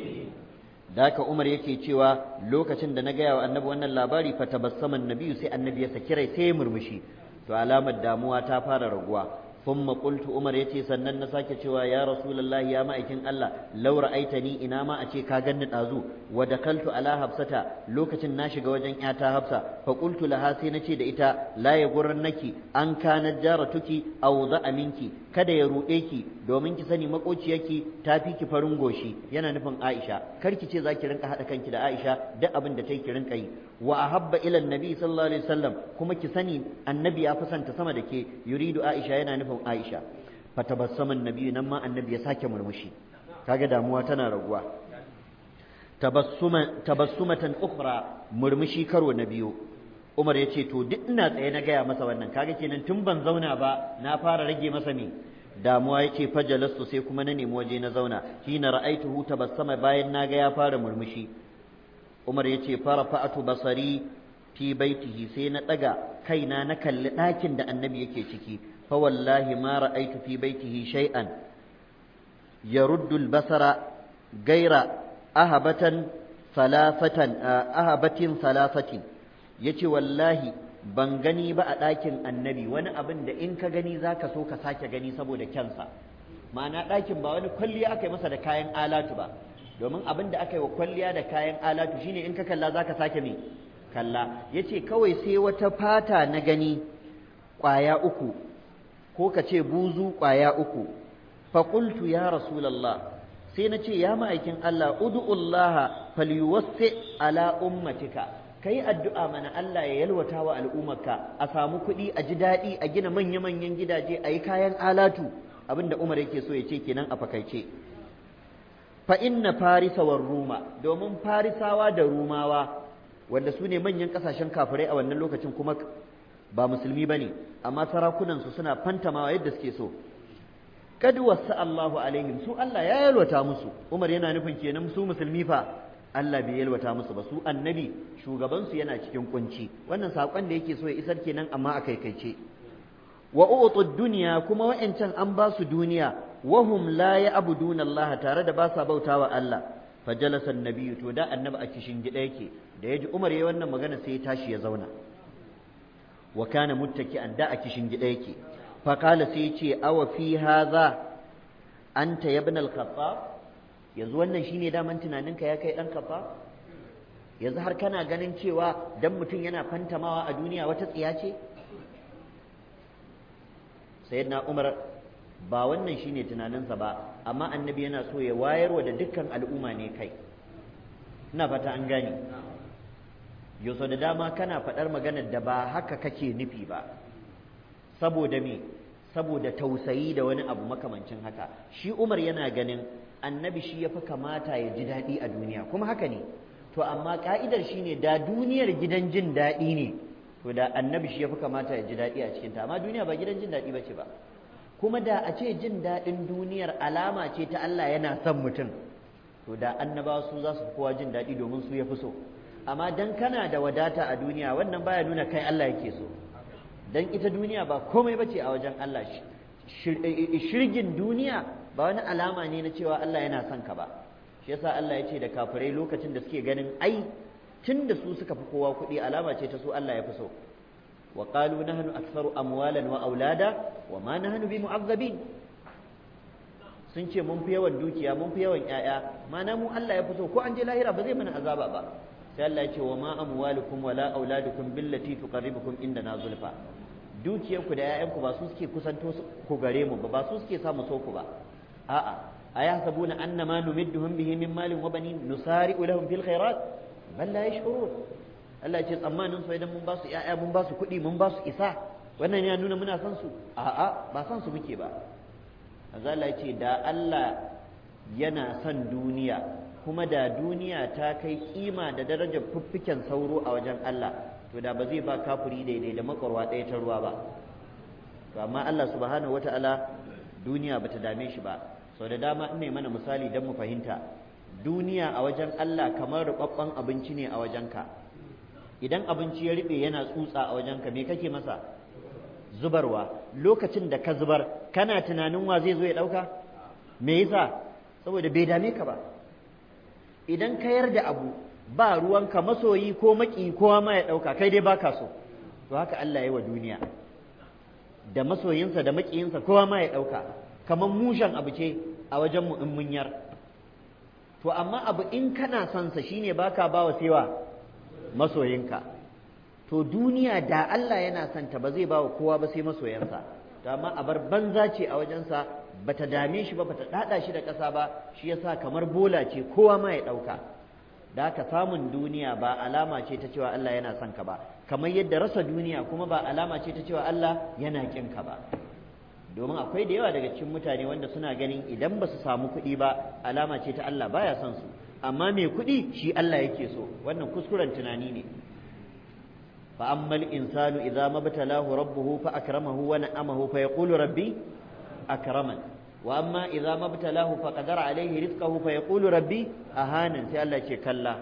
da haka Umar yake cewa lokacin da na gaya wa annabi wannan labari fa tabassama annabi sai annabi ya saki rai sai ya murmushi to alamar damuwa ta fara raguwa ثم قلت عمر yace sannan na sake cewa ya rasulullahi ya ma'aikin Allah law ra'aitani ina ma a ce ka ganni dazu wa dakaltu ala hafsata lokacin na shiga wajen yata hafsa fa qultu laha sai nace da ita la naki an kana jaratuki aw za'a minki kada ya ruɗe ki domin ki sani makociyarki ta fi ki farin goshi yana nufin Aisha kar ki ce zaki rinka hada kanki da Aisha duk abin da take ki rinka yi wa ahabba ila annabi sallallahu alaihi wasallam kuma ki sani annabi ya fasanta sama da ke yuridu Aisha yana nufin Aisha fatabassama annabi nan ma annabi ya sake murmushi kaga damuwa tana raguwa tabassuma tabassumatan ukhra murmushi karo na biyu Umar ya ce to duk ina tsaye na gaya masa wannan kaga kenan tun ban zauna ba na fara rage masa me damuwa ya ce fajalastu sai kuma na nemi waje na zauna hina ra'aituhu tabassama bayan na ga ya fara murmushi Umar ya ce fara fa'atu basari fi baitihi sai na daga kaina na kalli ɗakin da annabi yake ciki fa wallahi ma ra'aitu fi baitihi shay'an yaruddu al-basara gaira ahabatan salafatan ahabatin salafatin yace wallahi ban gani ba a ɗakin annabi wani abin da in ka gani za ka so ka sake gani saboda kyansa ma'ana ɗakin ba wani kwalliya aka yi masa da kayan alatu ba domin abin da aka yi wa kwalliya da kayan alatu shine in ka kalla za ka sake me kalla ya ce kawai sai wata fata na gani ƙwaya uku ko ka ce buzu ƙwaya uku faƙultu ya rasulallah sai na ce ya ma'aikin Allah udu'ullaha falyuwassi ala ummatika ka yi addu'a mana Allah ya yalwata wa al'ummarka a samu kuɗi a ji daɗi a gina manya-manyan gidaje a yi kayan alatu abinda Umar yake so ya ce kenan a fakaice fa inna farisa war ruma domin farisawa da rumawa wanda su ne manyan ƙasashen kafirai a wannan lokacin kuma ba musulmi ba ne amma sarakunansu suna fantamawa yadda suke so kad wasa Allahu alaihim su Allah ya yalwata musu Umar yana nufin kenan su musulmi fa Allah bai yalwata musu ba su annabi shugabansu yana cikin kunci wannan saƙon da yake so ya isar kenan amma a kaikaice wa utu dunya kuma wa'ancan an ba su duniya wahum la ya'buduna Allah tare da ba sa bautawa Allah fajalasa annabi to da annabi a kishin gida yake da yaji Umar yayi wannan magana sai ya tashi ya zauna wa kana muttaki'an da a kishin gida yake fa qala sai ya ce awa fi hadha anta ibn al-khattab yanzu wannan shine daman tunaninka ya kai dan kafa yanzu har kana ganin cewa dan mutum yana fantamawa a duniya wata tsiya ce sayyidina umar ba wannan shine tunaninsa ba amma annabi yana so ya wayarwa da dukkan al'umma ne kai ina fata an gane yau da dama kana faɗar maganar da ba haka kake nufi ba saboda me saboda tausayi da wani abu makamancin haka shi Umar yana ganin annabi shi yafi kamata ya ji daɗi a duniya kuma haka ne to amma ka'idar shine da duniyar gidan jin daɗi ne to da annabi shi yafi kamata ya ji daɗi a cikin ta amma duniya ba gidan jin daɗi bace ba kuma da a ce jin daɗin duniyar alama ce ta Allah yana son mutum to da annabawa su za su fi kowa jin daɗi domin su ya fi so amma dan kana da wadata a duniya wannan baya nuna kai Allah yake so dan ita duniya ba komai bace a wajen Allah shirgin duniya ba wani alama ne na cewa Allah yana son ka ba shi yasa Allah ya ce da kafirai lokacin da suke ganin ai tun da su suka fi kowa kuɗi alama ce ta su Allah ya fi so wa qalu nahnu aktharu amwalan wa aulada wa ma nahnu bi mu'azzabin sun ce mun fi yawan dukiya mun fi yawan ƴaƴa mana mu Allah ya fi so ko an je lahira ba zai mana azaba ba sai Allah ya ce wa ma amwalukum wala auladukum billati tuqarribukum indana zulfa dukiyarku da ƴaƴanku ba su suke kusanto ku gare mu ba ba su suke samu so ku ba a'a ayahsabuna annama numidduhum bihi min malin wa banin nusari'u lahum fil khairat bal la yash'urun Allah ya ce tsammanin su idan mun ba su ƴaƴa mun ba su kuɗi mun ba su isa wannan ya nuna muna son su a'a ba son su muke ba azala ya ce da Allah yana son duniya kuma da duniya ta kai kima da darajar fuffiken sauro a wajen Allah to da ba zai ba kafuri daidai da makwarwa ɗaya ta ruwa ba to amma Allah subhanahu wata'ala duniya bata dame shi ba sau da dama in mana misali don mu fahimta duniya a wajen Allah kamar rubabban abinci ne a wajenka idan abinci ya riɓe yana tsutsa a wajenka me kake masa zubarwa lokacin da ka zubar kana tunanin wa zai zo ya ɗauka me yasa saboda bai dame ka ba idan ka yarda abu ba ruwanka masoyi ko maki kowa ma ya ɗauka kai dai baka so to haka Allah ya wa duniya da masoyinsa da makiyinsa kowa ma ya ɗauka kamar mushen abu ce a wajen mu in mun yar to amma abu in kana son sa shine baka bawa sewa masoyinka to duniya da Allah yana son ta ba zai ba wa kowa ba sai masoyansa to amma a bar banza ce a wajensa bata dame shi ba bata dada shi da ƙasa ba shi yasa kamar bola ce kowa ma ya ɗauka da haka samun duniya ba alama ce ta cewa Allah yana son ka ba kamar yadda rasa duniya kuma ba alama ce ta cewa Allah yana kin ka ba domin akwai da yawa daga cikin mutane wanda suna ganin idan ba su samu kuɗi ba alama ce ta Allah baya son su amma mai kuɗi shi Allah yake so wannan kuskuren tunani ne فأما الإنسان إذا ما ابتلاه ربه فأكرمه ونعمه فيقول ربي أكرمن وأما إذا ما ابتلاه فقدر عليه رزقه فيقول ربي أهانا سي الله يقول كلا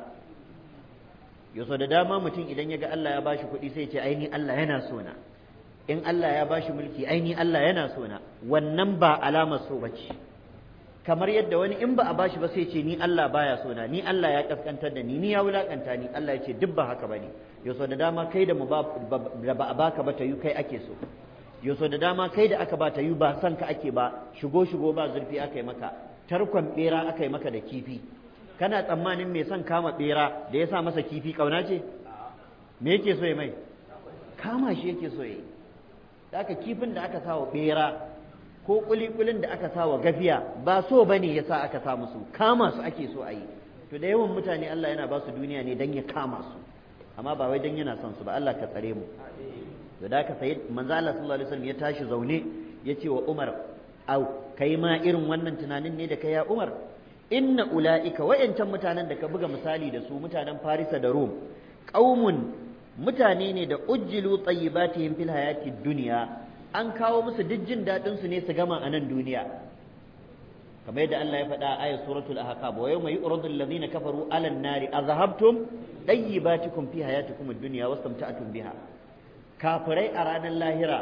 yaso da dama mutum idan ya ga Allah ya bashi kuɗi sai ce aini Allah yana sona in Allah ya bashi mulki aini Allah yana sona wannan ba alamar so bace kamar yadda wani in ba a bashi ba sai ce ni Allah baya sona ni Allah ya kaskantar da ni ni ya wulakanta ni Allah ya ce duk ba haka bane yaso da dama kai da mu ba da ba a baka ba ta yi kai ake so yaso da dama kai da aka ba ta yi ba san ka ake ba shigo shigo ba zurfi aka yi maka tarkon bera aka yi maka da kifi kana tsammanin mai son kama bera da ya sa masa kifi kauna ce me yake so ya mai kama shi yake so ya yi da aka kifin da aka sa wa bera ko kulikulin da aka sa wa gafiya ba so bane yasa aka sa musu kama su ake so a yi to da yawan mutane Allah yana ba su duniya ne dan ya kama su amma ba wai dan yana son su ba Allah ka tsare mu da da ka sai manzo Allah sallallahu alaihi wasallam ya tashi zaune ya ce wa Umar au kai ma irin wannan tunanin ne da kai ya Umar inna ulaika wayancan mutanen da ka buga misali da su mutanen Farisa da Rom qaumun mutane ne da ujjilu tayyibatihim fil hayati dunya an kawo musu duk jin dadin su ne su gama a nan duniya kamar yadda Allah ya faɗa a ayat suratul ahqab wa yawma yu'radu alladhina kafaru 'ala an-nari azhabtum tayyibatikum fi hayatikum ad-dunya wastamta'tum biha kafirai a ranar lahira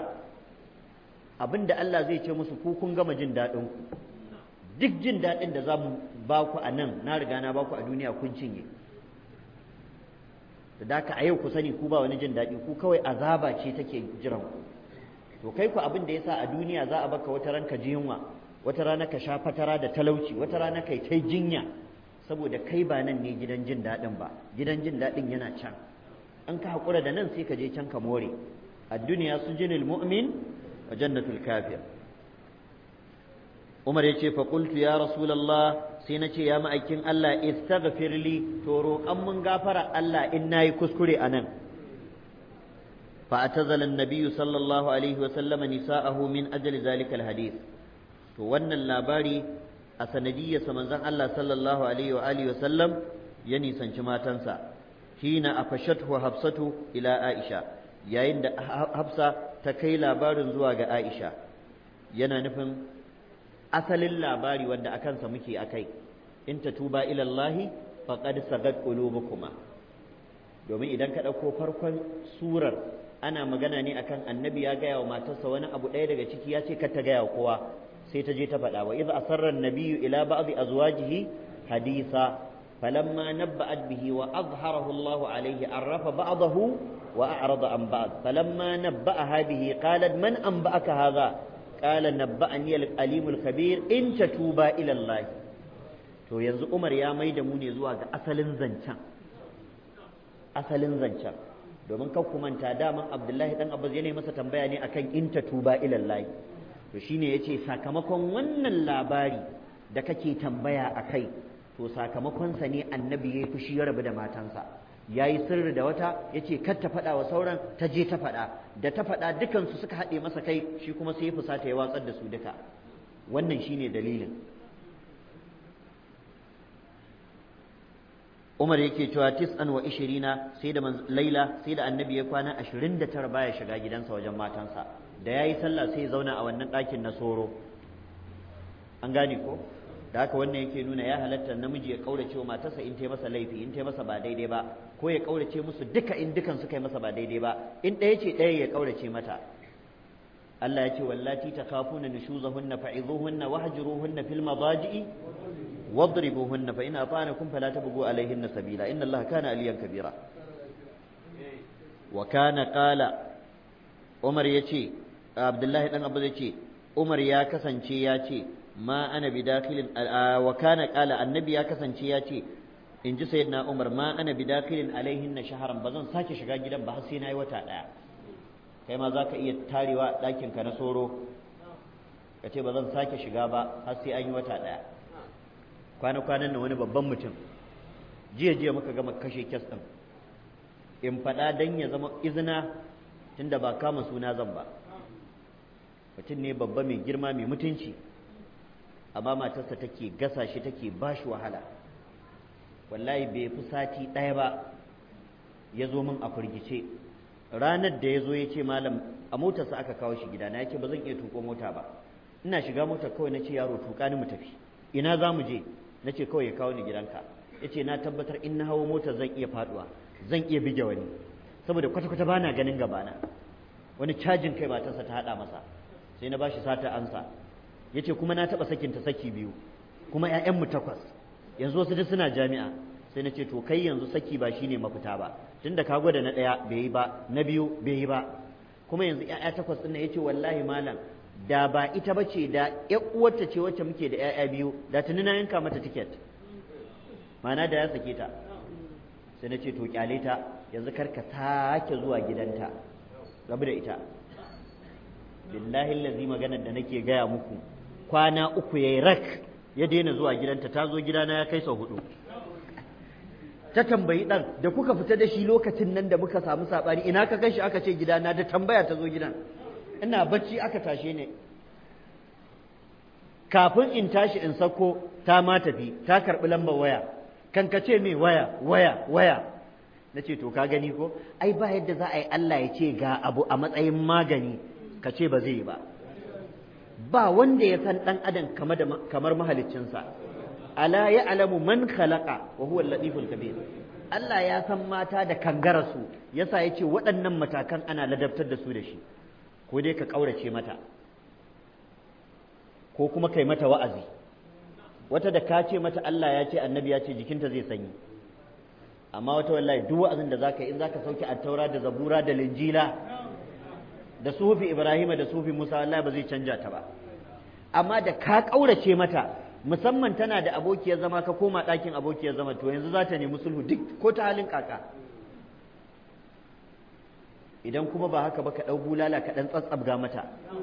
abinda Allah zai ce musu ku kun gama jin dadin ku duk jin dadin da zamu ba ku a nan na riga na ba ku a duniya kun cinye da daka a yau ku sani ku ba wani jin daɗi ku kawai azaba ce take jiran ku to kai ku abin da yasa a duniya za a baka wata ranka ji yunwa wata rana ka sha fatara da talauci wata rana kai ta jinya saboda kai ba nan ne gidan jin daɗin ba gidan jin daɗin yana can an ka haƙura da nan sai ka je can ka more a duniya su jinil mu'min wa jannatul kafir umar ya ce faƙultu ya rasulallah sai na ce ya ma'aikin Allah istaghfir li to roƙan mun gafara Allah in nayi kuskure a nan فاعتزل النبي صلى الله عليه وسلم نساءه من أجل ذلك الحديث to wannan labari a sanadiyyarsa manzon Allah sallallahu alaihi wa alihi wasallam ya nisanci matansa hina afashathu hafsatu ila Aisha yayin da Hafsa ta kai labarin zuwa ga Aisha yana nufin asalin labari wanda akan sa muke akai in tatuba ila Allah faqad sagat qulubukuma domin idan ka ɗauko farkon surar ana magana ne akan annabi ya gaya wa matarsa wani abu ɗaya daga ciki ya ce kar ta gaya wa kowa sai ta je ta faɗa wa idza asarra an-nabiyyu ila ba'd azwajihi haditha falamma nabba'at bihi wa azharahu Allah alayhi arrafa ba'dahu wa a'rada an ba'd falamma nabba'aha bihi qalat man anba'aka hadha qala nabba'ani al-alim al-khabir in tatuba ila Allah to yanzu Umar ya maida mu ne zuwa ga asalin zancen asalin zancen domin kan ku manta daman Abdullahi dan Abbas yana masa tambaya ne akan in tatuba ila Allah to shine yace sakamakon wannan labari da kake tambaya a kai to sakamakon sa ne annabi yayi fushi ya rabu da matansa yayi sirri da wata yace kar ta faɗa wa sauran ta je ta faɗa da ta faɗa dukan su suka haɗe masa kai shi kuma sai ya fusata ya watsar da su duka wannan shine dalilin Umar yake cewa tis'an wa ishirina sai da Laila sai da annabi ya kwana ashirin da tara baya shiga gidansa wajen matansa da ya yi sallah sai ya zauna a wannan ɗakin na soro an gane ko da haka wannan yake nuna ya halatta namiji ya kaurace wa matarsa in tai masa laifi in tai masa ba daidai ba ko ya kaurace musu duka in dukan suka yi masa ba daidai ba in ɗaya ce ɗaya ya kaurace mata Allah ya ce wallati takhafuna nushuzahunna fa'idhuhunna wahjuruhunna fil madaji'i واضربوهن فإن أطعنكم فلا تبغوا عليهن سبيلا إن الله كان عليا كبيرا وكان قال عمر يتي عبد الله بن أبو يتي عمر يا كسنشي ياتي ما أنا بداخل وكان قال النبي يا كسنشي ياتي in ji sayyidina Umar ma ana bidakilin alaihin na shaharan ba zan sake shiga gidan ba har sai na yi wata ɗaya kai ma za ka iya tarewa ɗakinka na soro ka ce ba zan sake shiga ba har sai an yi wata ɗaya kwana-kwanan nan wani babban mutum jiya jiya muka gama kashe kyas ɗin in faɗa don ya zama izina tunda ba kama suna zan ba mutum ne babba mai girma mai mutunci amma matarsa take gasa shi take ba shi wahala wallahi bai fi sati ɗaya ba ya zo min a firgice ranar da ya zo ya ce malam a motarsa aka kawo shi gidana ya ce ba zan iya tuko mota ba ina shiga motar kawai na ce yaro tuka ni mu tafi ina za mu je na ce kawai ya kawo ni gidanka ya ce na tabbatar in na hawo motar zan iya faduwa zan iya bige wani saboda kwata-kwata ba na ganin gabana wani cajin kai matarsa ta haɗa masa sai na bashi sata ansa ya ce kuma na taɓa sakinta saki biyu kuma 'ya'yanmu takwas yanzu wasu duk suna jami'a sai na ce to kai yanzu saki ba shine mafita ba tunda ka gwada na ɗaya bai yi ba na biyu bai yi ba kuma yanzu 'ya'ya takwas ɗin ya ce wallahi malam da ba ita ba ce da ƴan uwarta ce wacce muke da ƴaƴa biyu da tuni na yanka mata tiket ma'ana da ya sake ta sai na ce to kyale ta yanzu kar ka sake zuwa gidanta rabu da ita billahi allazi maganar da nake gaya muku kwana uku yayi rak ya daina zuwa gidanta ta zo gidana ya kai sau hudu ta tambayi dan da kuka fita da shi lokacin nan da muka samu sabani ina ka kai shi aka ce gidana da tambaya ta zo gidan ina bacci aka tashe ne kafin in tashi in sako ta ma tafi ta karɓi lambar waya kan ka ce me waya waya waya na ce to ka gani ko ai ba yadda za a yi Allah ya ce ga abu a matsayin magani ka ce ba zai yi ba ba wanda ya san ɗan adam kamar mahaliccinsa ala ya alamu man khalaqa wa huwa al-latiful kabir Allah ya san mata da kangararsu yasa ya ce waɗannan matakan ana ladabtar da su da shi ko dai ka ƙaurace mata ko kuma kai mata wa'azi wata da ka ce mata Allah ya ce annabi ya ce jikinta zai sanyi amma wata wallahi duk wa'azin da zaka yi in zaka sauke attaura da zabura da linjila da sufi ibrahima da sufi musa wallahi ba zai canja ta ba amma da ka ƙaurace mata musamman tana da abokiyar zama ka koma ɗakin abokiyar zama to yanzu za ta nemi sulhu duk ko ta halin kaka idan kuma ba haka ba ka ɗau bulala ka ɗan tsatsabga mata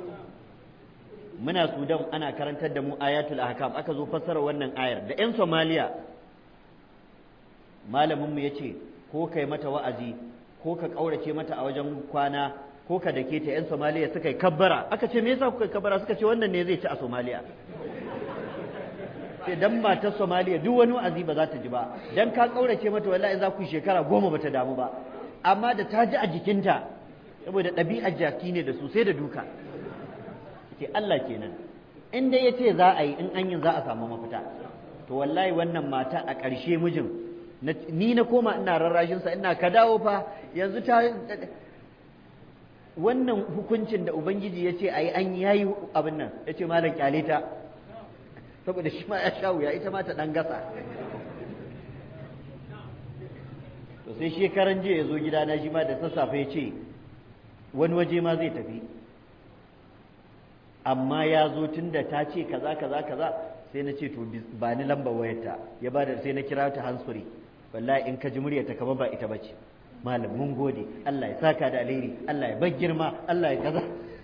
muna sudan ana karantar da mu ayatul ahkam aka zo fassara wannan ayar da 'yan somaliya malaminmu ya ce ko kai mata wa'azi ko ka ƙaurace mata a wajen kwana ko ka dake ta 'yan somaliya suka yi kabbara aka ce me yasa kuka yi kabbara suka ce wannan ne zai ci a somaliya sai dan matar somaliya duk wani wa'azi ba za ta ji ba dan ka ƙaurace mata wallahi za ku yi shekara goma ba ta damu ba amma da ta ji a jikinta saboda ɗabi'ar jaki ne da su sai da duka ce Allah kenan in dai ya ce za a yi in an yi za a samu mafita to wallahi wannan mata a ƙarshe mijin ni na koma ina rarrashinsa ina ka dawo fa yanzu ta wannan hukuncin da ubangiji ya ce a yi an yayi abin nan ya ce malam kyale ta saboda shi ma ya sha wuya ita ma ta ɗan gasa to sai shekaran jiya ya zo gidana shi ma da sassafe ya ce wani waje ma zai tafi amma ya zo tun da ta ce kaza kaza kaza sai na ce to ba ni lambar wayarta ya ba da sai na kira ta hansuri wallahi in ka ji muryarta kamar ba ita bace malam mun gode Allah ya saka da alheri Allah ya bar girma Allah ya kaza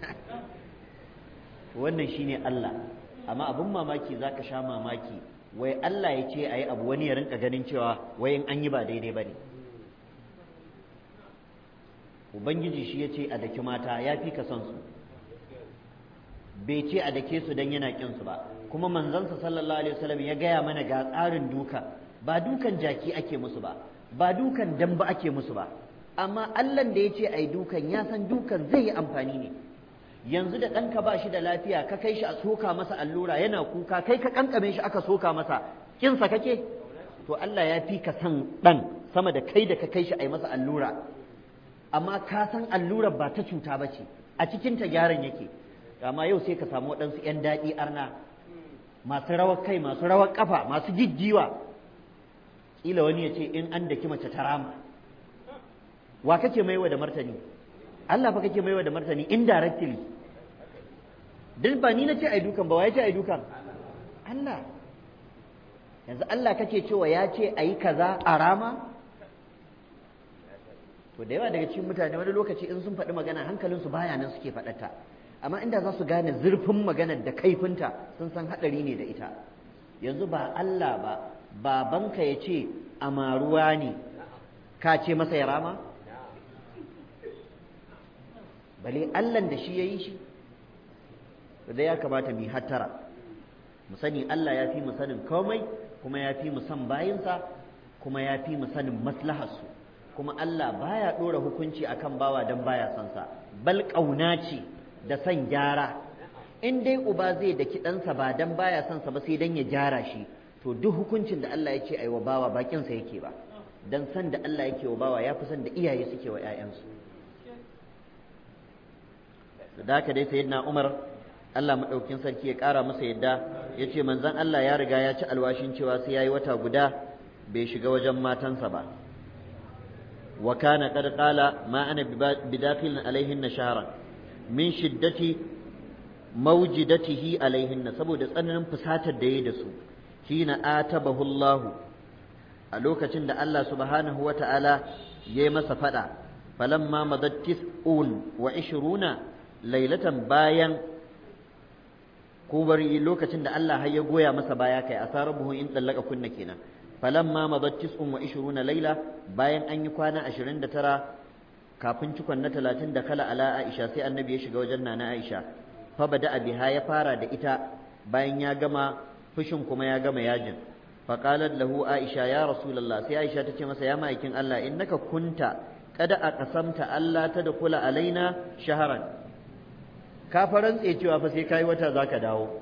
wannan shine Allah amma abin mamaki zaka sha mamaki wai Allah ya ce ayi abu wani ya rinka ganin cewa wai in an yi ba daidai bane ubangiji shi ya ce a daki mata ya fi ka son su bai ce a dake su don yana kin su ba kuma manzansa sallallahu alaihi wasallam ya gaya mana ga tsarin duka ba dukan jaki ake musu ba ba dukan damba ake musu ba amma Allah da ya ce ai dukan ya san dukan zai yi amfani ne yanzu da ɗanka ba shi da lafiya ka kai shi a soka masa allura yana kuka kai ka kankame shi aka soka masa kinsa kake to Allah ya fi ka san ɗan sama da kai da ka kai shi a yi masa allura amma ka san allurar ba ta cuta ba ce a cikin ta gyaran yake amma yau sai ka samu waɗansu 'yan daɗi arna masu rawar kai masu rawar ƙafa masu jijjiwa ƙila wani ya ce in an daki mace ta rama wa kake maiwa da martani Allah fa kake maiwa da martani indirectly duk ba ni na ce ai dukan ba wa ya ce ai dukan Allah yanzu Allah kake cewa ya ce ayi kaza a rama to da yawa daga cikin mutane wani lokaci in sun faɗi magana hankalinsu baya nan suke faɗata amma inda za su gane zurfin maganar da kaifinta sun san haɗari ne da ita yanzu ba Allah ba babanka ya ce amaruwa ne ka ce masa ya rama bale Allah da shi ya yi shi da ya kamata mu hattara mu sani Allah ya fi mu sanin komai kuma ya fi mu san bayinsa kuma ya fi mu sanin maslaharsu kuma Allah baya ɗora hukunci akan bawa don baya son sa bal ƙauna ce da son gyara in dai uba zai da ɗansa ba don baya son sa ba sai dan ya gyara shi to duk hukuncin da Allah ya ce ai wa bawa bakin sa yake ba dan san da Allah yake wa bawa ya fi san da iyaye suke wa ƴaƴansu da haka dai sayyidina Umar Allah madaukin sarki ya ƙara masa yadda ya ce manzon Allah ya riga ya ci alwashin cewa sai yayi wata guda bai shiga wajen matansa ba وكان قد قال ما أنا بداخل عليهن شهرا من شدة موجدته عليهن saboda tsananin fusatar da yayi da su hina atabahu Allah a lokacin da Allah subhanahu wata'ala yayi masa fada falamma madat tis'un wa ishiruna lailatan bayan ko bari lokacin da Allah har ya goya masa baya kai asarabuhu in dallaka kunna kenan falamma madat tis'un wa ishiruna laila bayan an yi kwana ashirin da tara kafin cikon na talatin da kala ala Aisha sai annabi ya shiga wajen nana Aisha fa bada biha ya fara da ita bayan ya gama fushin kuma ya gama yajin fa qalat lahu Aisha ya rasulullah sai Aisha ta ce masa ya ma'aikin Allah innaka kunta kada a kasamta Allah ta da kula alaina shaharan ka farantse cewa fa sai kai wata zaka dawo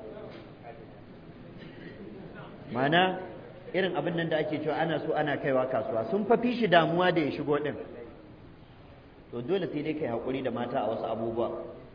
mana irin abin nan da ake cewa ana so ana kaiwa kasuwa sun fafi shi damuwa da ya shigo din to dole sai dai kai haƙuri da mata a wasu abubuwa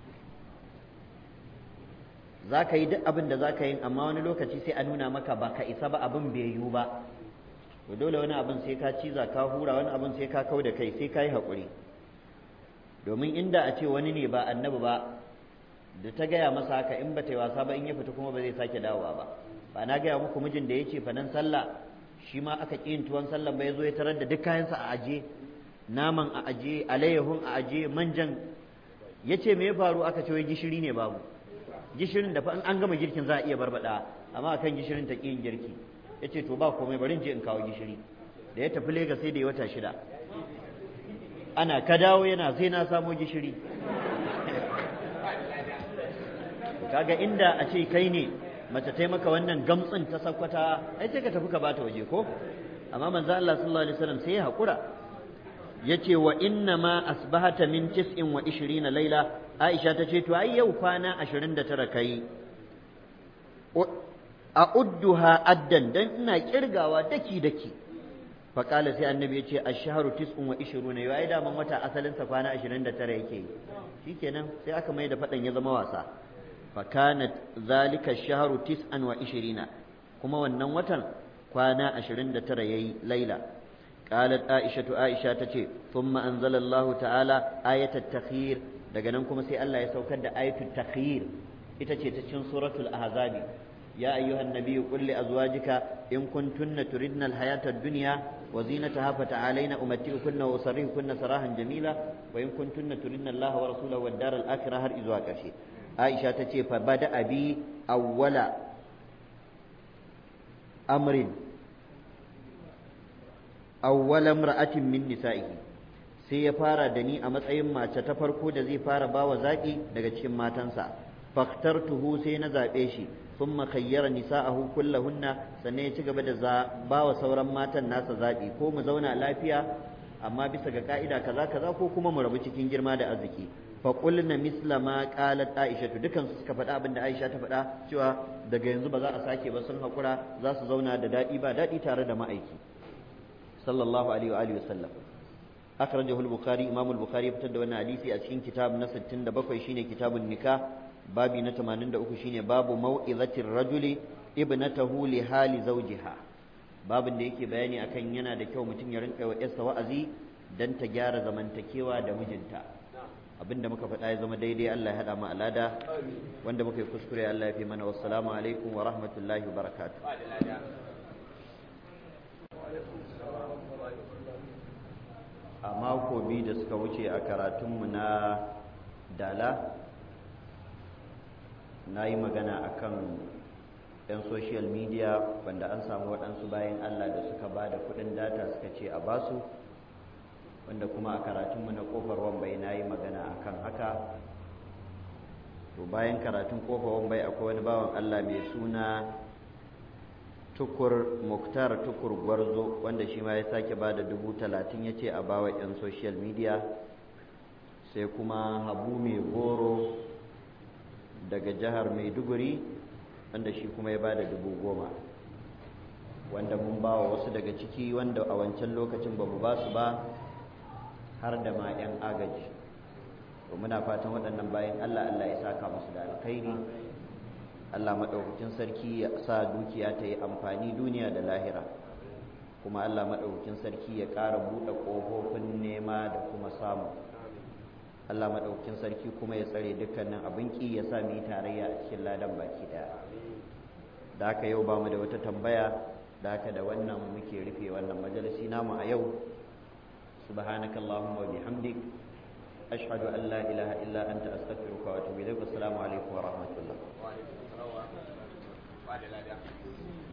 za ka yi duk abin da za ka yi amma wani lokaci sai a nuna maka ba ka isa ba abin bai yiwu ba to dole wani abin sai ka ciza ka hura wani abin sai ka kau da kai sai ka yi haƙuri domin inda a ce wani ne ba annabi ba da ta gaya masa haka in ba ta yi wasa ba in ya fita kuma ba zai sake dawowa ba ba na gaya muku mijin da ya ce fanan sallah shi ma aka ƙi yin tuwon sallah ba ya zo ya tarar da duk kayansa a aje naman a aje alayyahun a aje manjan ya ce me ya faru aka ce wai gishiri ne babu gishirin da fa in an gama girkin za a iya barbada amma akan gishirin ta ƙi yin girki ya ce to ba komai bari in je in kawo gishiri da ya tafi Legas sai da ya wata shida ana ka dawo yana sai na samo gishiri kaga inda a ce kai ne mace ta maka wannan gamtsin ta sakwata ai sai ka tafi ka bata waje ko amma manzo Allah sallallahu alaihi wasallam sai ya hakura yace wa inna ma asbahata min tis'in wa ishirina laila Aisha ta ce to ai yau kwana 29 kai a udduha addan dan ina kirgawa daki daki faƙala sai annabi ya ce ashharu tis'un wa ishiruna yau ai daman wata asalin sa kwana 29 yake yi shikenan sai aka mai da fadan ya zama wasa fakanat zalika ash-shahru tis'an wa ishirina kuma wannan watan kwana 29 yayi laila qalat aisha aisha tace thumma anzala Allah ta'ala ayat at-takhir daga nan kuma sai Allah ya saukar da ayatul takhir ita ce ta cikin suratul ahzabi يا أيها النبي قل لأزواجك إن كنتن تردن الحياة الدنيا وزينتها فتعالين أمتئكن وأسرحكن سراحا جميلا وإن كنتن تردن الله ورسوله والدار الآخرة هر إزواج شيء عائشة تتي فبدأ بي أول أمر أول امرأة من نسائه sai ya fara da ni a matsayin mace ta farko da zai fara bawa zaƙi daga cikin matansa faktartuhu sai na zaɓe shi ثم خير نساءه كلهن sannan ya ci gaba da ba wa sauran matan nasa zaɓi ko mu zauna lafiya amma bisa ga ka'ida kaza kaza ko kuma mu rabu cikin girma da arziki fa qulna misla ma qalat aisha to dukan su suka faɗa abinda aisha ta faɗa cewa daga yanzu ba za a sake ba sun hakura za su zauna da daɗi ba daɗi tare da ma'aiki sallallahu alaihi wa alihi wasallam akhrajahu al-bukhari imam al-bukhari ya fitar da wannan hadisi a cikin kitab na 67 shine kitabun nikah babi na 83 shine babu mau'izatir rajuli ibnatahu li hali zawjiha babin da yake bayani akan yana da kyau mutum ya rinka wa yarsa wa'azi dan ta gyara zamantakewa da mijinta abinda muka faɗa ya zama daidai Allah ya haɗa mu alada wanda muka yi kuskure Allah ya fi mana wassalamu alaikum wa rahmatullahi wa barakatuh a mako biyu da suka wuce a karatunmu na dala na yi magana akan 'yan social media wanda an samu waɗansu bayan Allah da suka ba da kuɗin data suka ce a basu wanda kuma a karatunmu na ƙofar wambai na yi magana akan haka to bayan karatun ƙofar wambai akwai wani bawan Allah mai suna tukur muktar tukur gwarzo wanda shi ma ya sake ba da dubu talatin ya ce a bawa 'yan social media sai kuma habu mai goro daga jihar maiduguri wanda shi kuma ya bada dubu goma wanda mun ba wa wasu daga ciki wanda a wancan lokacin ba mu ba su ba har da ma 'yan agaji to muna fatan waɗannan bayan allah allah ya saka musu da alkhairi allah maɗaukakin sarki ya sa dukiya ta yi amfani duniya da lahira kuma allah maɗaukakin sarki ya ƙara buɗe ƙofofin nema da kuma samu Allah maɗaukin sarki kuma ya tsare dukkanin abin ki ya sa mu yi tarayya a cikin ladan baki ɗaya da haka yau ba mu da wata tambaya da haka da wannan muke rufe wannan majalisi namu a yau subhanaka allahumma wa bihamdik ashhadu an la ilaha illa anta astaghfiruka wa atubu ilaik assalamu alaikum wa rahmatullah